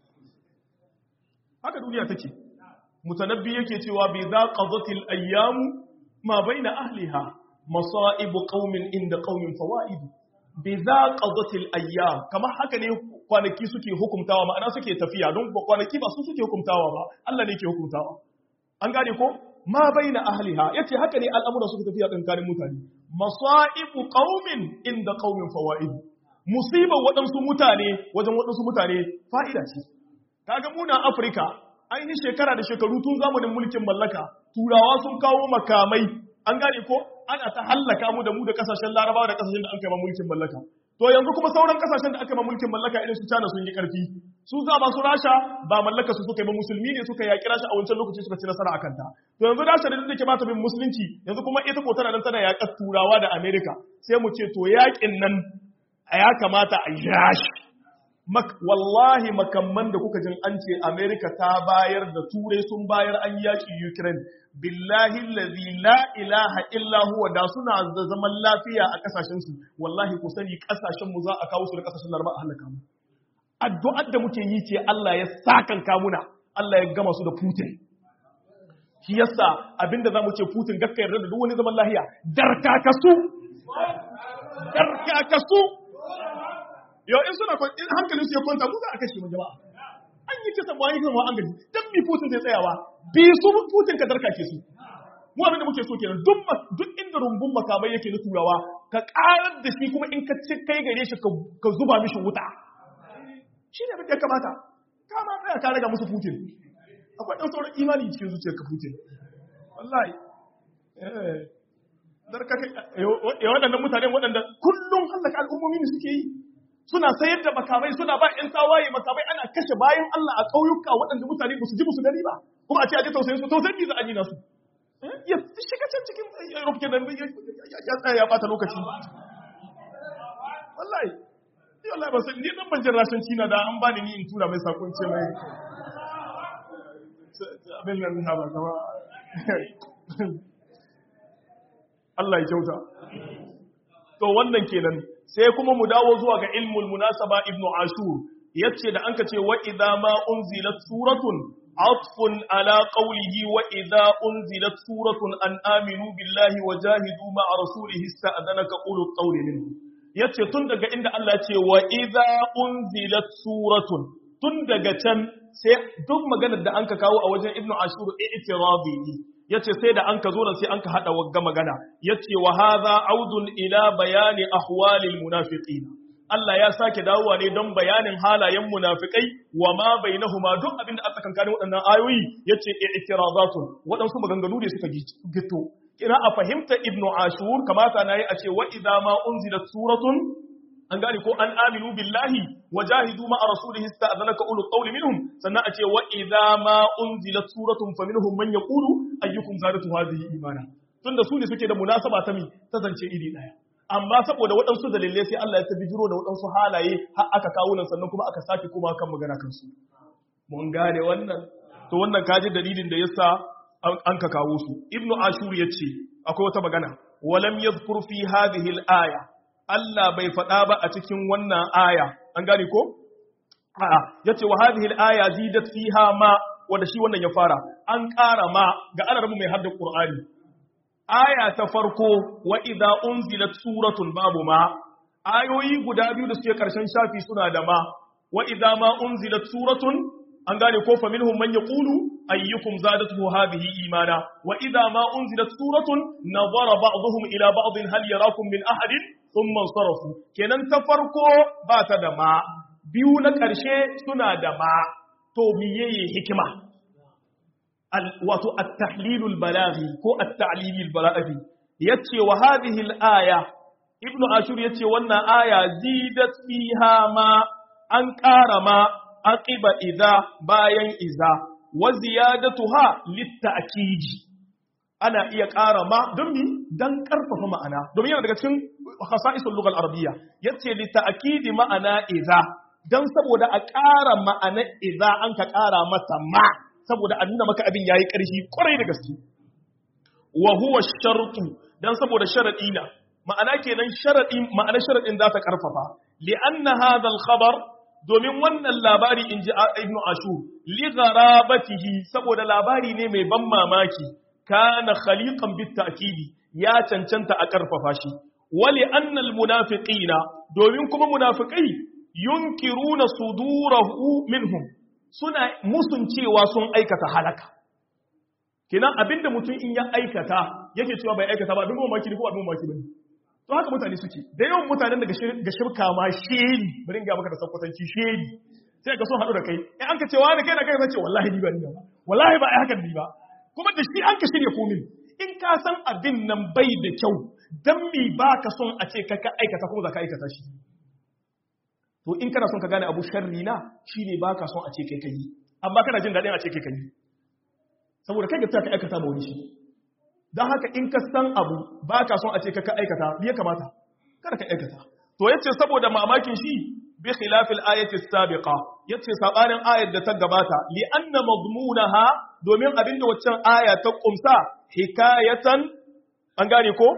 haka duniya take mutanabbi yake cewa bi za qadatil ayyam ma baina ahliha masaibu qaumin inda qaumin fawaid bi za qadatil ayyam kama haka ne kwanaki suke hukumtawa ma'ana suke tafiya don kwanaki ba su suke hukumtawa ba Allah ne ke hukumtawa an gane ko ma baina ahliha yace haka ne al'amura suke tafiya tsakanin mutane masaibu qaumin inda qaumin fawaid musibar waɗansu mutane wajen waɗansu mutane fa'ida ce kaga muna Afirka an yi shekara da shekaru tun zamanin mulkin mallaka turawa sun kawo makamai an gane ko ana ta hallaka mu da mu da kasashen larabawa da kasashen da an kai ma mulkin mallaka to yanzu kuma sauran kasashen da aka ma mulkin mallaka irin su China sun yi karfi su za ba su rasha ba mallaka su suka yi ba musulmi ne suka yaki rasha a wancan lokaci suka ci nasara akan ta to yanzu rasha da take ba ta bin musulunci yanzu kuma ita ko tana nan tana yaƙar turawa da America sai mu ce to yaƙin nan ya kamata a yashi wallahi makamman da kuka jin an ce Amerika ta bayar da turai sun bayar an yaƙi Ukraine billahi allazi la ilaha illa huwa da suna da zaman lafiya a kasashen su wallahi ku sani kasashen mu za a kawo su da kasashen Laraba a halaka mu addu'ar da muke yi ce Allah ya sakan kamuna Allah ya gama su da Putin shi yasa abinda zamu ce Putin gakka yarda da duk wani zaman lafiya darkakasu darkakasu yau in suna in hankalin su ya kwanta mu za a kashe mu jama'a an yi kisa ba yi kan wa an gaji dan bi Putin zai tsayawa bi su Putin ka darka ke su mu abin da muke so kenan duk duk inda rumbun makamai yake na turawa ka karar da shi kuma in ka ci kai gare shi ka zuba mishi wuta shi ne abin da ya kamata ka ma tsaya ka raga musu Putin akwai dan sauran imani cikin zuciyar ka Putin wallahi eh darka kai ya waɗannan mutane waɗanda kullum hallaka al'ummomi ne suke yi suna sayar da makamai suna ba ‘yan tawaye makamai ana kashe bayan Allah a ƙauyuka waɗanda mutane ba su ji musu gani ba kuma a ce a ji tausayin su tausayin bi za a gina su ya shiga can cikin rufke da ya tsaya ya bata lokaci wallahi ni wallahi ba sai ni dan ban jin rashin cina da an bani ni in tura mai sakon ce mai abin nan na ba gaba Allah ya kyauta to wannan kenan sai kuma mu dawo zuwa ga ilmul munasaba ibnu ashur yace da anka ce wa idza ma unzilat suratun atfun ala qawlihi wa idza unzilat suratun an aminu billahi wa jahidu ma rasulihi ista'dhanaka ulul qawli minhu yace tun daga inda Allah ce wa idza unzilat suratun tun daga can sai duk maganar da anka kawo a wajen ibnu ashur i'tiradi yace sai da an ka zo nan sai an ka hada wagga magana yace wa hadha audun ila bayani ahwalil munafiqin Allah ya sake dawowa ne don bayanin halayen munafikai wa ma bainahuma duk abin da aka kankanin waɗannan ayoyi yace i'tirazatun waɗansu maganganu ne suka gito kina a fahimta ibnu ashur kamata nayi a ce wa idza ma unzilat suratun an gane ko an aminu billahi wa jahidu ma rasulihi ista'dhanaka ulul qawli minhum sannan a ce wa idza ma unzilat suratun faminhum man yaqulu ayyukum zadatu hadhihi imana tunda su ne suke da munasaba ta mi ta zance iri daya amma saboda waɗansu dalilai sai Allah ya ta bijiro da waɗansu halaye har aka kawo nan sannan kuma aka sake kuma kan magana kansu mun gane wannan to wannan kaji dalilin da yasa an ka kawo su ibnu ashur yace akwai wata magana walam yadhkur fi hadhihi al-aya Allah bai faɗa ba a cikin wannan aya an gane ko a'a yace wa hadhihi al-aya zidat fiha ma wanda shi wannan ya fara an ƙara ma ga alarmu mai hadda qur'ani aya ta farko wa idza unzilat suratun babu ma ayoyi guda biyu da suke karshen shafi suna da ma wa idza ma unzilat suratun an gane ko fa minhum man yaqulu ayyukum zadatuhu hadhihi imana wa idza ma unzilat suratun nadara ba'dhum ila ba'd hal yarakum min ahadin thumma sarafu kenan ta farko ba ta da ma biyu na karshe suna da ma to miyeye hikima wato at-tahlilul balaghi ko at-ta'lilul balaghi yace wa hadhihi al-aya ibnu ashur yace wannan aya zidat fiha ma an ƙara ma aqiba idza bayan iza wa ziyadatuha lit-ta'kid ana iya ƙara ma don mi dan karfafa ma'ana domin yana daga cikin khasa'isul lughal arabiyya yace lit-ta'kid ma'ana iza dan saboda a ƙara ma'ana iza an ka ƙara mata ma saboda a nuna maka abin yayi ƙarfi ƙwarai da gaske wa huwa shartu dan saboda sharadi na ma'ana kenan sharadi ma'ana sharadin za ta karfafa li anna hadha al khabar domin wannan labari inji ibnu ashur li gharabatihi saboda labari ne mai ban mamaki kana khaliqan bit ta'kidi ya cancanta a karfafa shi wa li anna al munafiqina domin kuma munafiqai yunkiruna sudurahu minhum suna musun cewa sun aikata halaka kenan abinda mutum in ya aikata yake cewa bai aikata ba abin mamaki ne ko abin mamaki bane to haka mutane suke da yawan mutanen daga ga shirka ma sheni bari in ga maka da sakwatanci sheni sai ka so haɗu da kai in an ka cewa da kai da kai zai ce wallahi ni ba ni ba wallahi ba ai hakan ni ba kuma da shi an ka shirya komin in ka san abin nan bai da kyau dan mi ba ka son a ce ka ka aikata kuma za ka aikata shi to in kana son ka gane abu sharri na shine ba ka son a ce kai kai amma kana jin daɗin a ce kai kai saboda kai ga ta ka aikata ba wani shi don haka in ka san abu ba ka son a ce ka ka aikata ya kamata kada ka aikata to yace saboda mamakin shi bi khilafil ayati sabiqa yace sabanin ayar da ta gabata li anna madmunaha domin abinda waccan aya ta kumsa hikayatan an gane ko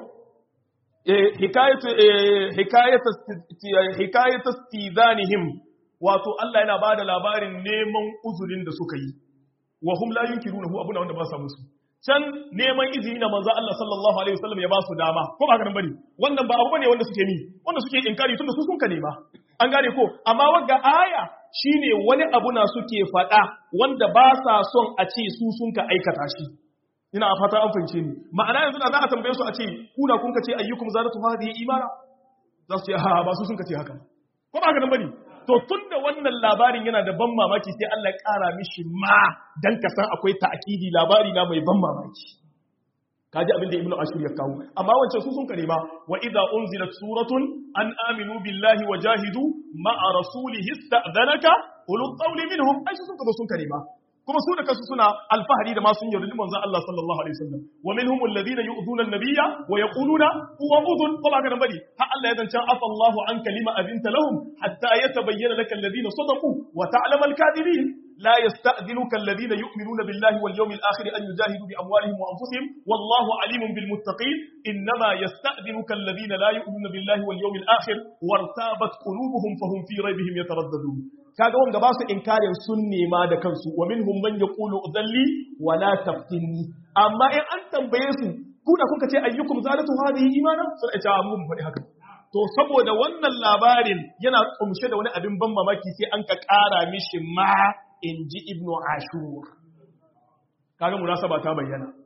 hikayatu hikayatu hikayatu istizanihim wato Allah yana bada labarin neman uzurin da suka yi wa hum la yunkirunahu abuna wanda ba sa musu can neman izini na manzo Allah sallallahu alaihi wasallam ya ba su dama ko ba ganin bane wannan ba abu bane wanda suke ni wanda suke inkari tunda su sun ka nema an gane ko amma wagga aya shine wani abu na suke faɗa wanda ba sa son a ce su sun ka aikata shi ina a fata an fahimce ni ma'ana yanzu da za a tambaye su a ce kuna kun ka ce ayyukum zadatu hadhihi imana za su ce ha ba su sun ka ce haka ko ba ganin bane to tun da wannan labarin yana da ban mamaki sai Allah ya ƙara mishi ma dan ka san akwai ta'kidi labari na mai ban mamaki kaji abin da ibnu ashur ya kawo amma wancan su sun kare ma wa idza unzilat suratun an aminu billahi wa jahidu ma'a rasulihi ista'dhanaka ulul qawli minhum ai su sun kazo sun kare ma kuma su da kansu suna alfahari da ma sun yarda manzon Allah sallallahu alaihi wasallam wa minhum alladhina yu'dhuna an-nabiyya wa yaquluna huwa udhun ko ba kana bari har Allah ya zance afa Allahu an kalima abinta lahum hatta yatabayyana laka alladhina sadaqu wa ta'lamu al-kadhibin لا يستأذنك الذين يؤمنون بالله واليوم الآخر أن يجاهدوا بأموالهم وأنفسهم والله عليم بالمتقين إنما يستأذنك الذين لا يؤمنون بالله واليوم الآخر وارتابت قلوبهم فهم في ريبهم يترددون kaga wanda ba su inkarin sun nema da kansu wa minhum man yaqulu udalli wa la taftinni amma in an tambaye su ku da kuka ce ayyukum zalatu hadhihi imana sun ce mun faɗi haka to saboda wannan labarin yana kumshe da wani abin ban mamaki sai an ka ƙara mishi ma in ji ibnu ashur kaga munasaba ta bayyana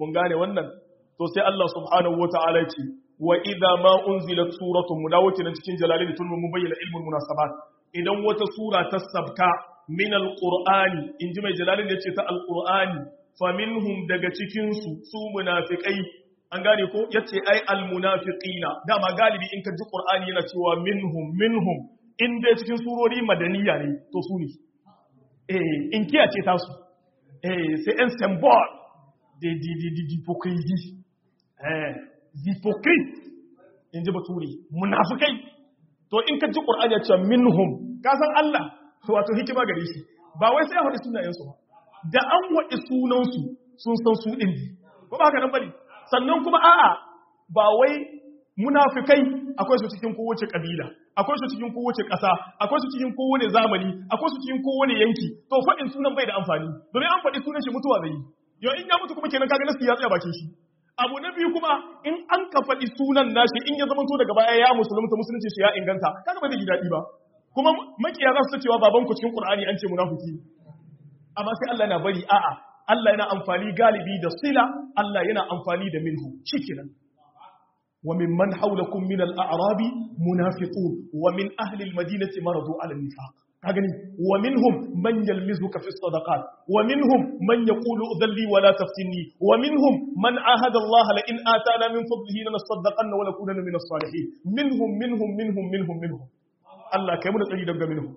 mun gane wannan to sai Allah subhanahu wata'ala ce wa idza ma unzilat suratun mu dawo kenan cikin jalalin tun mun bayyana ilmul munasabat idan wata sura ta sabka min alqur'ani inji mai jalalin yace ta alqur'ani faminhum daga cikin su su munafiqai an gane ko yace ai almunafiqina dama galibi in ka ji qur'ani yana cewa minhum minhum in dai cikin surori madaniya ne to su ne eh in kiyace ta su eh c'est un symbole de de de de d'hypocrisie eh hypocrite in ji bature munafikai to in ka ji qur'ani ya ce minhum ka san Allah wato hikima gare shi ba wai sai ya faɗi sunayen su ba da an waɗi sunan su sun san su din ko ba haka nan bane sannan kuma a'a ba wai munafikai akwai su cikin kowace kabila akwai su cikin kowace ƙasa akwai su cikin kowane zamani akwai su cikin kowane yanki to faɗin sunan bai da amfani domin an faɗi sunan shi mutuwa zai yi yau in ya mutu kuma kenan kaga nasu ya tsaya bakin shi abu na biyu kuma in an ka faɗi sunan nashi in ya zama to daga baya ya musulunta musulunci shi ya inganta kaga ba zai ji daɗi ba kuma makiya za su cewa baban ku cikin qur'ani an ce munafiki amma sai Allah yana bari a'a Allah yana amfani galibi da sila Allah yana amfani da minhu shikenan وممن حولكم من الأعراب منافقون ومن أهل المدينة مرضوا على النفاق كاغني ومنهم من يلمزك في الصدقات ومنهم من يقول أذن لي ولا تفتني ومنهم من عاهد الله لئن آتانا من فضله لنصدقن ولكونن من الصالحين منهم منهم منهم منهم منهم الله كيف تجد منهم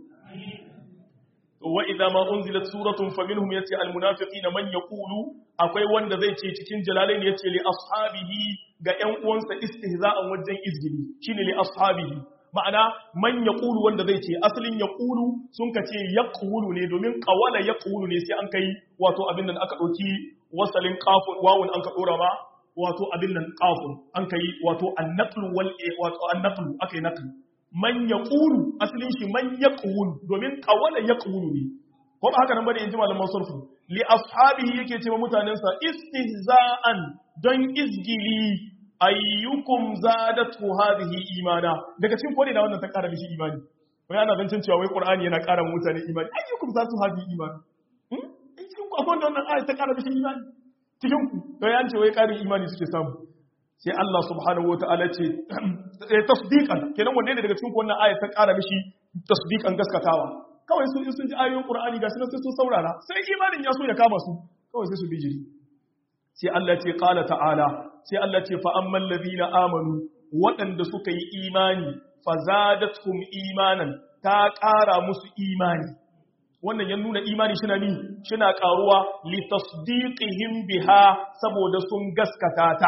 وإذا ما أنزلت سورة فمنهم يتي المنافقين من يقول akwai wanda zai ce cikin jalalain ya ce li ashabihi ga ƴan uwansa istihza'an wajen izgili shine li ashabihi ma'ana man yaqulu wanda zai ce asalin yaqulu sun ka ce yaqulu ne domin qawala yaqulu ne sai an kai wato abin nan aka dauki wasalin qafun wawun an ka dora ma wato abin nan qafun an kai wato an-naqlu wal wato an-naqlu akai naqlu man yaqulu asalin shi man yaqulu domin qawala yaqulu ne ko ba haka nan bane in ji malaman sarfu li ashabihi yake cewa mutanensa istihza'an don izgili ayyukum zadatu hadhihi imana daga cikin kone da wannan ta kara mishi imani wai ana zancin cewa wai qur'ani yana kara mutane imani ayyukum zadatu hadhihi imani hmm cikin ku akwai wannan ayat ta kara mishi imani cikin ku to yan ce wai karin imani suke samu sai Allah subhanahu wataala ce tasdiqan kenan wanda ne daga cikin ku wannan ayat ta kara mishi tasdiqan gaskatawa kawai su in sun ji ayoyin Qur'ani gashi nan sai sun saurara sai imanin ya so ya kama su kawai sai su bijiri sai Allah ce qala ta'ala sai Allah ce fa ammal ladina amanu waɗanda suka yi imani fa zadatuhum imanan ta ƙara musu imani wannan ya nuna imani shina ni shina ƙaruwa li tasdiqihim biha saboda sun gaskata ta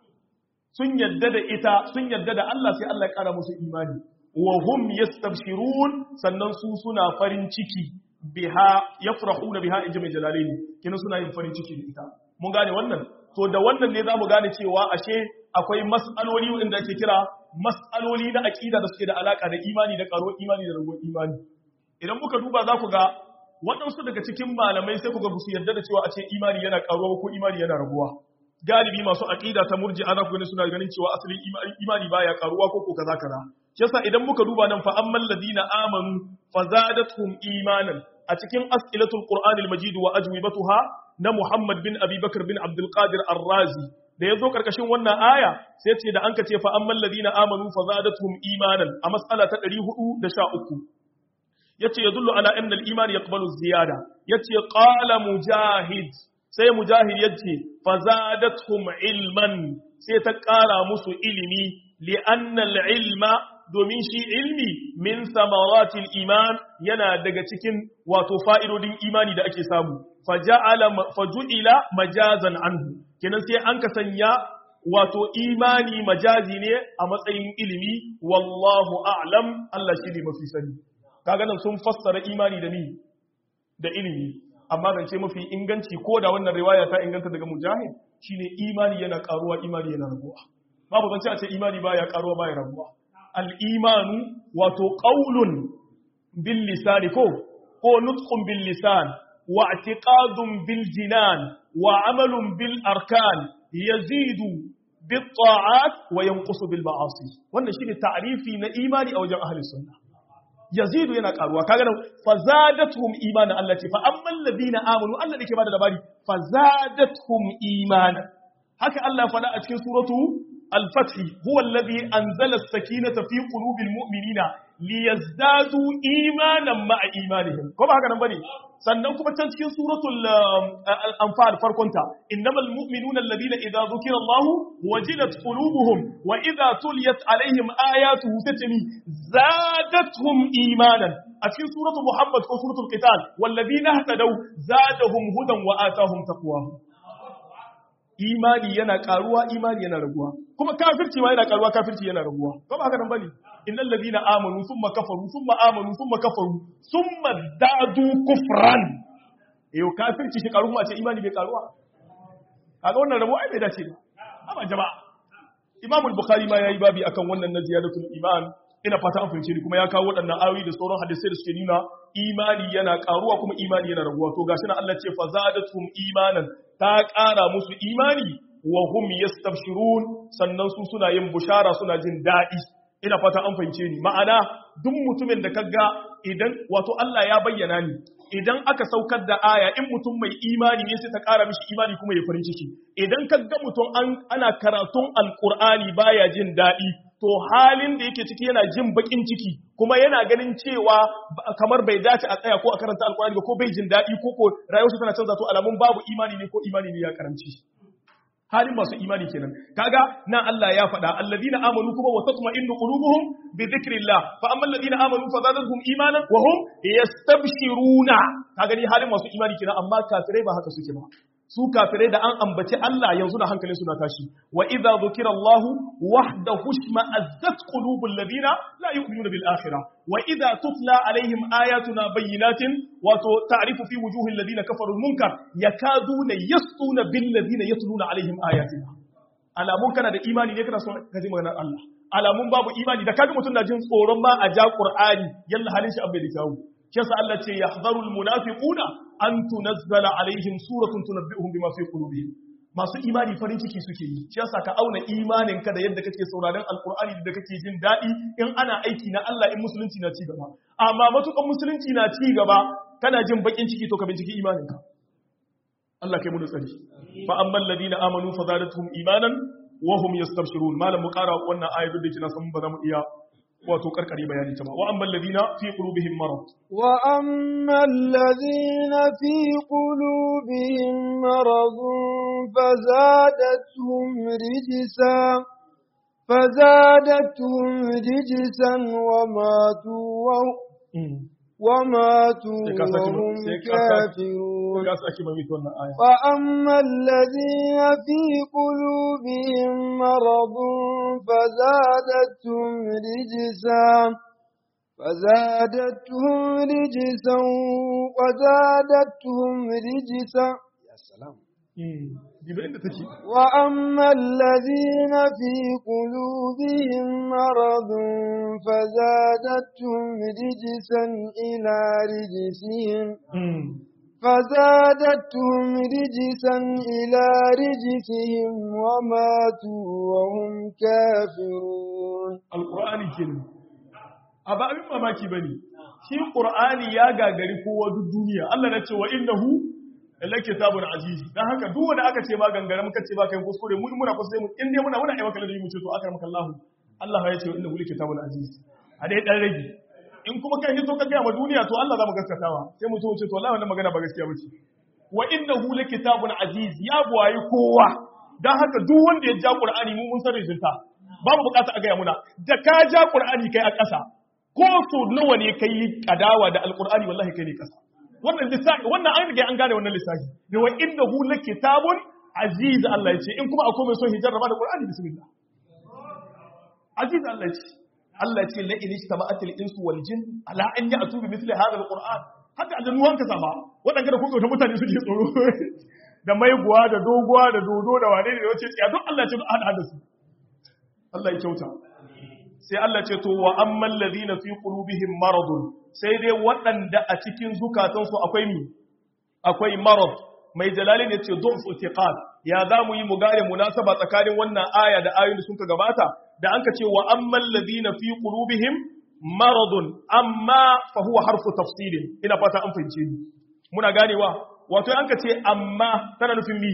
sun yadda da ita sun yadda da Allah sai Allah ya ƙara musu imani wa hum yastabshirun sannan su suna farin ciki biha yafrahuna biha inji mai jalalaini kina suna yin farin ciki da ita mun gane wannan to da wannan ne zamu gane cewa ashe akwai mas'aloli wanda ake kira mas'aloli na aqida da suke da alaka da imani da karo imani da ragon imani idan muka duba za ku ga waɗansu daga cikin malamai sai ku ga su yarda da cewa a ce imani yana karuwa ko imani yana raguwa galibi masu aqida ta murji'a za ku gani suna ganin cewa asalin imani baya karuwa ko ko kaza kaza yasa idan muka duba nan fa ammal ladina amanu fazadatuhum imanan a cikin as'ilatul qur'anil majid wa ajwibatuha na Muhammad bin Abi Bakr bin Abdul Qadir Ar-Razi da yazo karkashin wannan aya sai ce da an ka ce fa ammal ladina amanu fazadatuhum imanan a mas'ala ta 413 yace yadullu ala anna al-iman yaqbalu ziyada yace qala mujahid sai mujahid yace fazadatuhum ilman sai ta kara musu ilimi li anna al-ilma domin shi ilmi min samaratil iman yana daga cikin wato fa'idodin imani da ake samu faju'ila majazan anhu kenan sai an ka sanya wato imani majazi ne a matsayin ilimi wallahu a'lam Allah shi ne mafi sani kaga nan sun fassara imani da ni da ilimi amma zance mafi inganci ko da wannan riwaya ta inganta daga mujahid shine imani yana karuwa imani yana raguwa babu zance a ce imani baya karuwa baya raguwa al'imanu wato ƙaunun bil lisani ko ko nutkun bil lisan wa atiqadun bil jinan wa amalun bil arkan yazidu bil ta'at wa yanqusu bil ma'asi wannan shine ta'rifi na imani a wajen ahli sunna yazidu yana karuwa kaga nan fazadatuhum imanan Allah ce fa ammal ladina amanu Allah dake bada labari fazadatuhum imanan haka Allah faɗa a cikin suratu al-fath huwa alladhi anzala as-sakinata fi qulubil mu'minina liyazdadu imanan ma'a imanihim ko ba haka nan bane sannan kuma can cikin suratul anfal farkonta innamal mu'minuna alladhina idza dhukira Allah wajilat qulubuhum wa idza tuliyat alaihim ayatuhu tatmi zadatuhum imanan a cikin suratul muhammad ko suratul qital walladhina ihtadaw zadahum hudan wa atahum taqwahum imani yana karuwa imani yana raguwa kuma kafirci ma yana karuwa kafirci yana raguwa ko ba haka nan bane innal ladina amanu thumma kafaru thumma amanu thumma kafaru thumma dadu kufran yau kafirci shi karu kuma ce imani bai karuwa kaga wannan rabo ai bai dace ba amma jama'a imam al-bukhari ma yayi babi akan wannan na ziyadatul iman ina fata an fahimce ni kuma ya kawo waɗannan ayoyi da sauran hadisai da suke nuna imani yana karuwa kuma imani yana raguwa to gashi na Allah ce fa zadatuhum imanan ta ƙara musu imani wa hum yastabshirun sannan su suna yin bushara suna jin daɗi ina fata an fahimce ni ma'ana duk mutumin da kaga idan wato Allah ya bayyana ni idan aka saukar da aya in mutum mai imani ne sai ta ƙara mishi imani kuma ya farin ciki idan kaga mutum an ana karatun alqur'ani baya jin daɗi to halin da yake ciki yana jin bakin ciki kuma yana ganin cewa kamar bai dace a tsaya ko a karanta alkurani ba ko bai jin daɗi ko ko rayuwarsa tana canza to alamun babu imani ne ko imani ne ya karanci halin masu imani kenan kaga nan Allah ya faɗa alladina amanu kuma wa tatma'innu qulubuhum bi dhikrillah fa amma alladina amanu fa zadatuhum imanan wa hum yastabshiruna kaga ni halin masu imani kenan amma kafirai ba haka suke ba su kafirai da an ambaci Allah yanzu da hankalin su na tashi wa idza dhukira Allah wahdahu shma'azzat qulubul ladina la yu'minuna bil akhirah wa idza tutla alaihim ayatuna bayyinatin wa ta'rifu fi wujuhil ladina kafaru munkar yakaduna yastuna bil ladina yatluna alaihim ayatina alamun kana da imani ne kana son ka ji maganar Allah alamun babu imani da kaga mutum na jin tsoron ma a ja Qur'ani yalla halin shi abai da kyawu kisa Allah ce yahdharul munafiquna an tunazzala alaihim suratun tunabbi'uhum bima fi qulubihim masu imani farin ciki suke yi shi yasa ka auna imanin ka da yadda kake sauraron alqur'ani da kake jin dadi in ana aiki na Allah in musulunci na ci gaba amma matukan musulunci na ci gaba kana jin bakin ciki to ka binciki imanin ka Allah kai mu da tsari fa ammal ladina amanu fa zadatuhum imanan wa hum yastabshirun malam mu kara wannan ayatu da kina san ba za mu iya wato karkare bayani ta ba wa amman ladina fi qulubihim marad wa amman ladina fi qulubihim marad fazadatuhum rijsa fazadatuhum rijsan wa matu wa وماتوا وهم كافرون فأما الذين في قلوبهم مرض فزادتهم رجسا فزادتهم رجسا وزادتهم رجسا يا سلام وأما الذين في قلوبهم مرض فزادتهم رجسا إلى رجسهم فزادتهم رجسا إلى رجسهم وماتوا وهم كافرون القرآن الكريم أبا أمين mamaki bane shi Qur'ani ya gagari kowa duk duniya Allah na ce wa innahu la kitabun aziz dan haka duk wanda aka ce ma gangare muka ce ba kai kuskure mu muna kuskure mu in dai muna muna ayyuka da mu ce to aka maka Allah Allah ya ce inna la kitabun aziz a dai dan rage in kuma kai hito ka ga ma duniya to Allah za mu gaskatawa sai mu ce to wallahi wannan magana ba gaskiya bace wa innahu la kitabun aziz ya buwayi kowa dan haka duk wanda ya ja Qur'ani mu mun san rijinta babu bukata a gaya muna da ka ja Qur'ani kai a ƙasa ko so nawa ne kai kadawa da alqur'ani wallahi kai ne ƙasa wannan lissafi wannan an riga an gane wannan lissafi da wa inda hu la kitabun aziz Allah ya ce in kuma akwai mai son hijarra da Qur'ani bismillah aziz Allah ya ce Allah ya ce la in ijtama'atil insu wal jin ala an ya'tu bi mithli hadha al-Qur'an haka da nuwan ka sama wadanda da kuka mutane suke tsoro da maiguwa da doguwa da dodo da wane ne da wace tsiya duk Allah ya ce duk hada da su Allah ya kyauta sai Allah ce to wa amman ladina fi qulubihim maradun sai dai waɗanda a cikin zukatansu akwai mi akwai marad mai jalalin ya ce du'f itiqad ya za mu yi mu gane munasaba tsakanin wannan aya da ayoyin da suka gabata da anka ce wa amman ladina fi qulubihim maradun amma fa huwa harfu tafsilin ina fata an fahimce ni muna ganewa wato anka ce amma tana nufin mi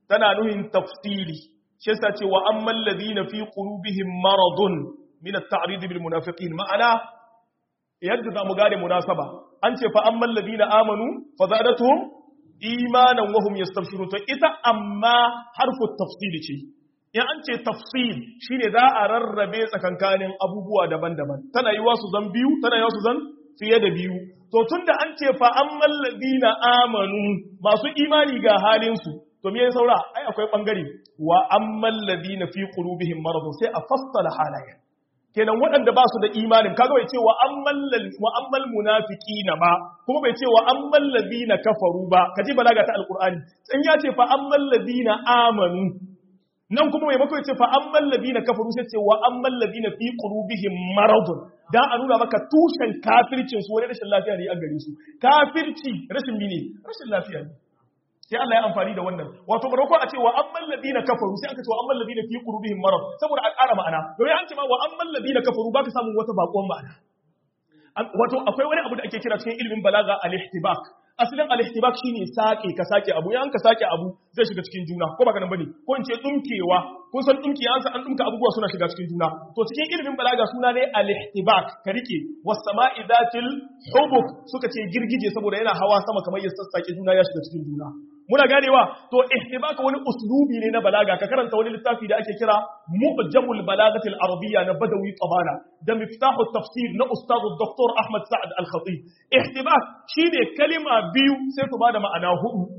tana nuhin tafsili shi yasa ce wa ammal ladina fi qulubihim maradun min at-ta'rid bil munafiqin ma'ana yadda zamu gane munasaba an ce fa ammal ladina amanu fa zadatuhum imanan wa hum yastabshirun to ita amma harfu tafsil ce in an ce tafsil shine za a rarrabe tsakankanin abubuwa daban-daban tana yiwa su zan biyu tana yiwa su zan fiye da biyu to tunda an ce fa ammal ladina amanu masu imani ga halin su to me saura ai akwai bangare wa ammal ladina fi qulubihim maradun sai a fassala halayen kenan waɗanda ba su da imanin kaga bai ce wa ammal wa ammal munafiqina ba kuma bai ce wa ammal ladina kafaru ba kaji balaga ta alqur'ani in ya ce fa ammal ladina amanu nan kuma mai mako ya ce fa ammal ladina kafaru sai ce wa ammal ladina fi qulubihim maradun dan a nuna maka tushen kafircin su wani rashin lafiya ne a gare su kafirci rashin mene rashin lafiya ne sai Allah ya amfani da wannan wato barako a ce wa amman ladina kafaru sai aka ce wa amman ladina fi qulubihim marad saboda a ƙara ma'ana domin an ce ma wa amman ladina kafaru baka samu wata bakon ma'ana wato akwai wani abu da ake kira cikin ilimin balaga al-ihtibak asalin al-ihtibak shine sake ka sake abu yan ka sake abu zai shiga cikin juna ko baka nan bane ko in ce dumkewa kun san dumki an san an dumka abubuwa suna shiga cikin juna to cikin ilimin balaga suna ne al-ihtibak ka rike was sama'i dhatil hubuk suka ce girgije saboda yana hawa sama kamar ya sassake juna ya shiga cikin juna muna ganewa to ihtibaka wani uslubi ne na balaga ka karanta wani littafi da ake kira mu'jamul balagatil arabiyya na badawi tabana da miftahu tafsir na ustad dr ahmad sa'ad al-khatib ihtibak shine kalima biyu sai su bada ma'ana hudu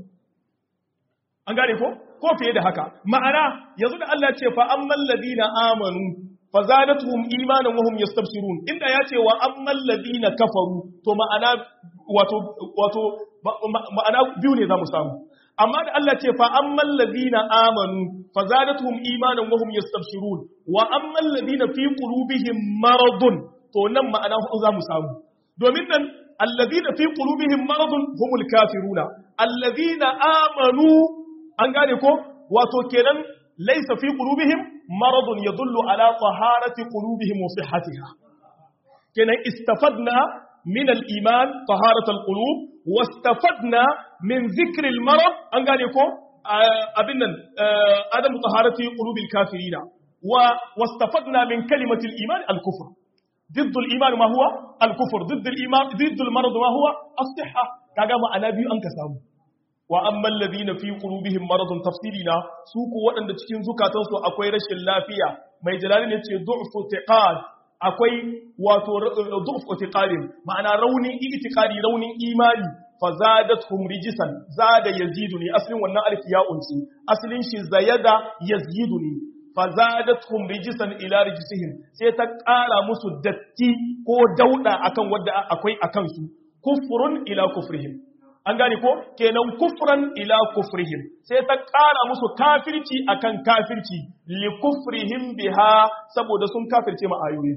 an gane ko ko fiye da haka ma'ana yanzu da Allah ce fa ammal ladina amanu fazadatuhum imanan wa hum yastabshirun inda ya ce wa ammal ladina kafaru to ma'ana wato wato ma'ana biyu ne zamu samu amma da Allah ce fa ammal ladina amanu fazadatuhum imanan wa hum yastabshirun wa ammal ladina fi qulubihim maradun to nan ma'ana hudu zamu samu domin nan alladina fi qulubihim maradun humul kafiruna alladina amanu an gane ko wato kenan laysa fi qulubihim maradun yadullu ala taharati qulubihim wa sihhatiha kenan istafadna min al-iman taharat al-qulub wastafadna min dhikr al-marad an gane ko abin nan adam taharati qulubil kafirina wa wastafadna min kalimati al-iman al-kufr ضد الإيمان ما هو الكفر ضد الإيمان ضد المرض ما هو الصحة كاغا ما أنا بيو أنك سامو وأما الذين في قلوبهم مرض تفسيرنا سوق waɗanda cikin zukatansu akwai rashin lafiya mai jalali ne ce du'fu tiqad akwai wato du'fu tiqadin ma'ana raunin itiqadi raunin imani fazadathum rijsan zada yazidu ne asalin wannan alif ya unsi asalin shi zayada yazidu ne fazadathum rijsan ila rijsihim sai ta ƙara musu datti ko dauda akan wanda akwai akan su kufrun ila kufrihim an gane ko kenan kufran ila kufrihim sai ta ƙara musu kafirci akan kafirci li kufrihim biha saboda sun kafirce ma ayoyi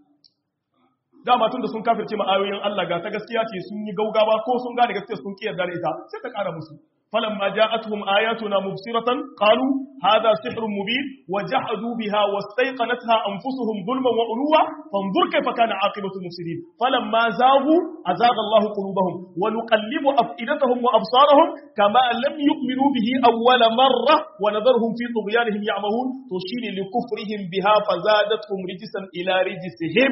dama tun da sun kafirce ma ayoyin Allah ga ta gaskiya ce sun yi gaugawa ko sun gane gaskiya sun kiyar da ita sai ta ƙara musu فلما جاءتهم آياتنا مبصرة قالوا هذا سحر مبين وجحدوا بها واستيقنتها أنفسهم ظلما وعلوا فانظر كيف كان عاقبة المفسدين فلما زاغوا أزاغ الله قلوبهم ونقلب أفئدتهم وأبصارهم كما لم يؤمنوا به أول مرة ونذرهم في طغيانهم يعمهون تشير لكفرهم بها فزادتهم رجسا إلى رجسهم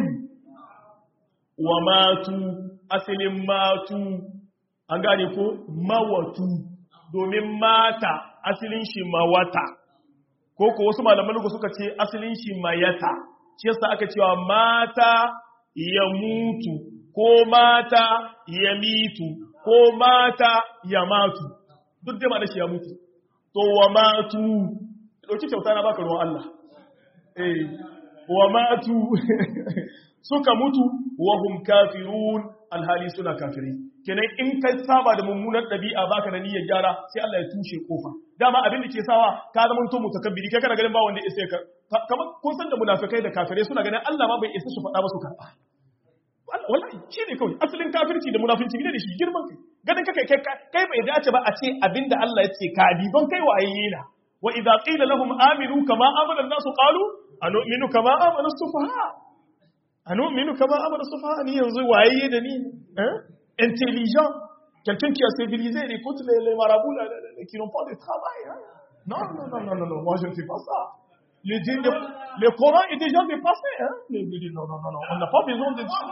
وماتوا أسل ماتوا أنقانيكو موتوا domin mata asalin shi mawata ko ko wasu malaman lugu suka ce asalin shi mayata shi yasa aka cewa mata ya mutu ko mata ya mitu ko mata ya matu duk da ma da shi ya mutu to wa matu dauki kyauta na baka ruwan Allah eh wa matu suka mutu wa hum kafirun alhali suna kafirai kenan in ka saba da mummunar ɗabi'a baka da niyyar gyara sai Allah ya tushe kofa dama abin da ke sawa ka zama to mutakabbiri kai kana ganin ba wanda isa ka kamar kun san da munafikai da kafirai suna ganin Allah ma bai isa su faɗa ba su karɓa wallahi shi ne kawai asalin kafirci da munafinci ne da shi girman kai ganin kai kai kai bai dace ba a ce abinda Allah ya ce ka bi don kai waye na wa idza qila lahum aminu kama amana an-nasu qalu anu'minu kama amana as-sufaha anu'minu kama amana as-sufaha ni yanzu waye da ni eh intelligent, quelqu'un qui a civilisé, il écoute les, les marabouts là, là, là, qui n'ont pas de travail. Hein. Non, non, non, non, non, non, moi je ne fais pas ça. Le, le, le Coran est déjà dépassé. Hein? Le, le, non, non, non, non, on n'a pas besoin de ça.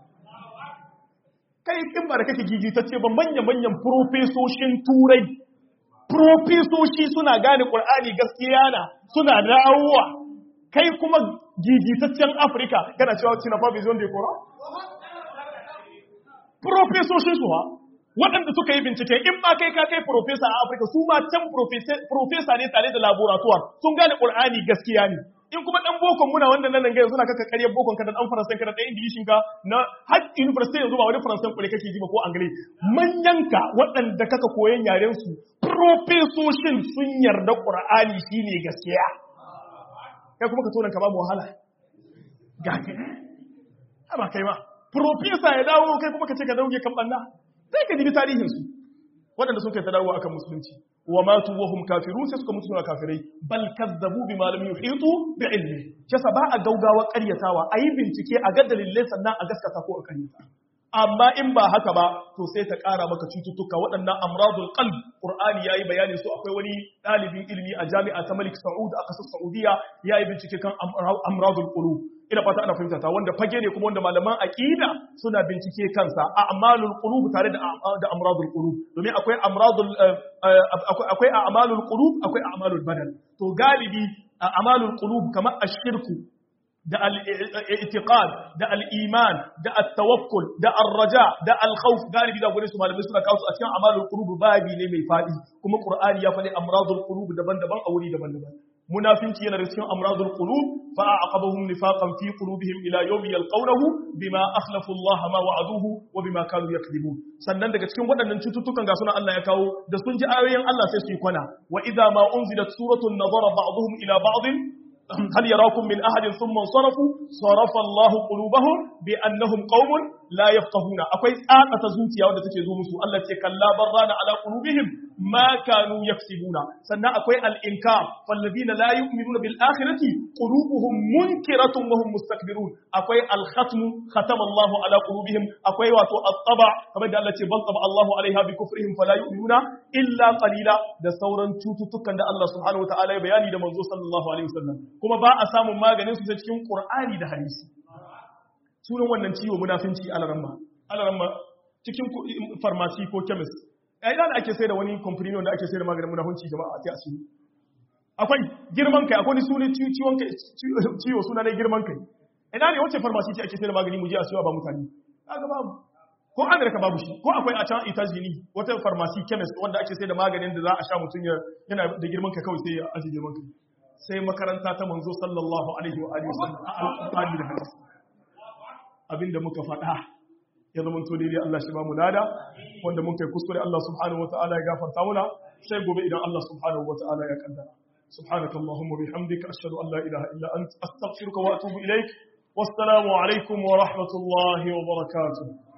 Kai in ba da kake gigitacce ba manya-manyan profesoshin turai, profesoshi suna gane ƙur'ani gaskiya na suna dawowa. Kai kuma gigitaccen Afirka kana cewa cina fa besoin de Coran? Profesoshin su ha, waɗanda suka yi bincike in ma kai ka kai profesa a Afirka su ma can profesa ne tare da laboratoire sun gane Qur'ani gaskiya ne in kuma dan bokon muna wanda nan ga yanzu na kaka ƙaryar bokon ka da dan faransan ka da dan ingilishin ka na har university yanzu ba wani faransan kure kake ji ba ko angle manyan ka waɗanda kaka koyan yaren su profesoshin sun yarda Qur'ani shine gaskiya kai kuma ka tona ka ba mu wahala ga kai ba kai ma profesa ya dawo kai kuma ka ce ka dauke kan banna sai ka dibi tarihinsu waɗanda sun kai ta dawo akan musulunci wa matu wa hum kafirun sai suka mutu suna kafirai bal kazzabu bima lam yuhitu bi ilmi kisa ba a gaugawa ƙaryatawa ayi bincike a ga dalilai sannan a gaskata ko a ƙaryata amma in ba haka ba to sai ta ƙara maka cututtuka waɗannan amradul qalb qur'ani yayi bayani su akwai wani ɗalibin ilimi a jami'a ta Malik Saud a ƙasar Saudiya yayi bincike kan amradul qulub ina fata ana fahimta ta wanda fage ne kuma wanda malaman aqida suna bincike kansa a amalul qulub tare da da amradul qulub domin akwai amradul akwai a'malul qulub akwai a'malul badan to galibi a'malul qulub kamar ashirku da al-i'tiqad da al-iman da at-tawakkul da ar-raja da al-khawf galibi da gurin su malamai suna kawo su a cikin amalul qulub babi ne mai fadi kuma qur'ani ya faɗi amradul qulub daban-daban a wuri daban-daban munafinci yana da cikin amradul qulub fa aqabahum nifaqan fi qulubihim ila yawmi yalqawnahu bima akhlafu Allah ma wa'aduhu wa bima kanu yakdhibun sannan daga cikin waɗannan cututtukan ga suna Allah ya kawo da sun ji ayoyin Allah sai su yi kwana wa idza ma unzilat suratun nazara ba'dhum ila ba'd هل يراكم من أحد ثم انصرفوا صرف الله قلوبهم بأنهم قوم لا يفقهون أكوي آقة زوتيا ودى تكيزو مسو الله تكلا بران على قلوبهم ما كانوا يكسبون سنة أكوي الإنكار فالذين لا يؤمنون بالآخرة قلوبهم منكرة وهم مستكبرون أكوي الختم ختم الله على قلوبهم أكوي واتو الطبع كما دي الله بل طبع الله عليها بكفرهم فلا يؤمنون إلا قليلا da sauran cututtukan da Allah subhanahu wa ta'ala ya bayani da manzo sallallahu alaihi wasallam kuma ba a samun maganin su ta cikin Qur'ani da hadisi sunan wannan ciwo munafinci alaramma alaramma cikin farmasi ko chemist ai da ake sai da wani company wanda ake sai da maganin munafinci jama'a sai asiri akwai girman kai akwai sunan ciwon kai ciwo suna ne girman kai ina ne wace farmasi ce ake sai da magani mu je a siyo ba mutane kaga babu ko Amerika babu shi ko akwai a can Itazini wata farmasi chemist wanda ake sai da maganin da za a sha mutum yana da girman kai kawai sai ya aje girman kai sai makaranta ta manzo sallallahu alaihi wa alihi wasallam a alƙur'ani da hadisi abinda muka faɗa ya zama to daidai Allah shi ba mu lada wanda mun kai kuskure Allah subhanahu wa ta'ala ya gafarta muna sai gobe idan Allah subhanahu wa ta'ala ya kaddara سبحانك اللهم وبحمدك أشهد أن لا إله إلا أنت أستغفرك وأتوب إليك والسلام عليكم ورحمة الله وبركاته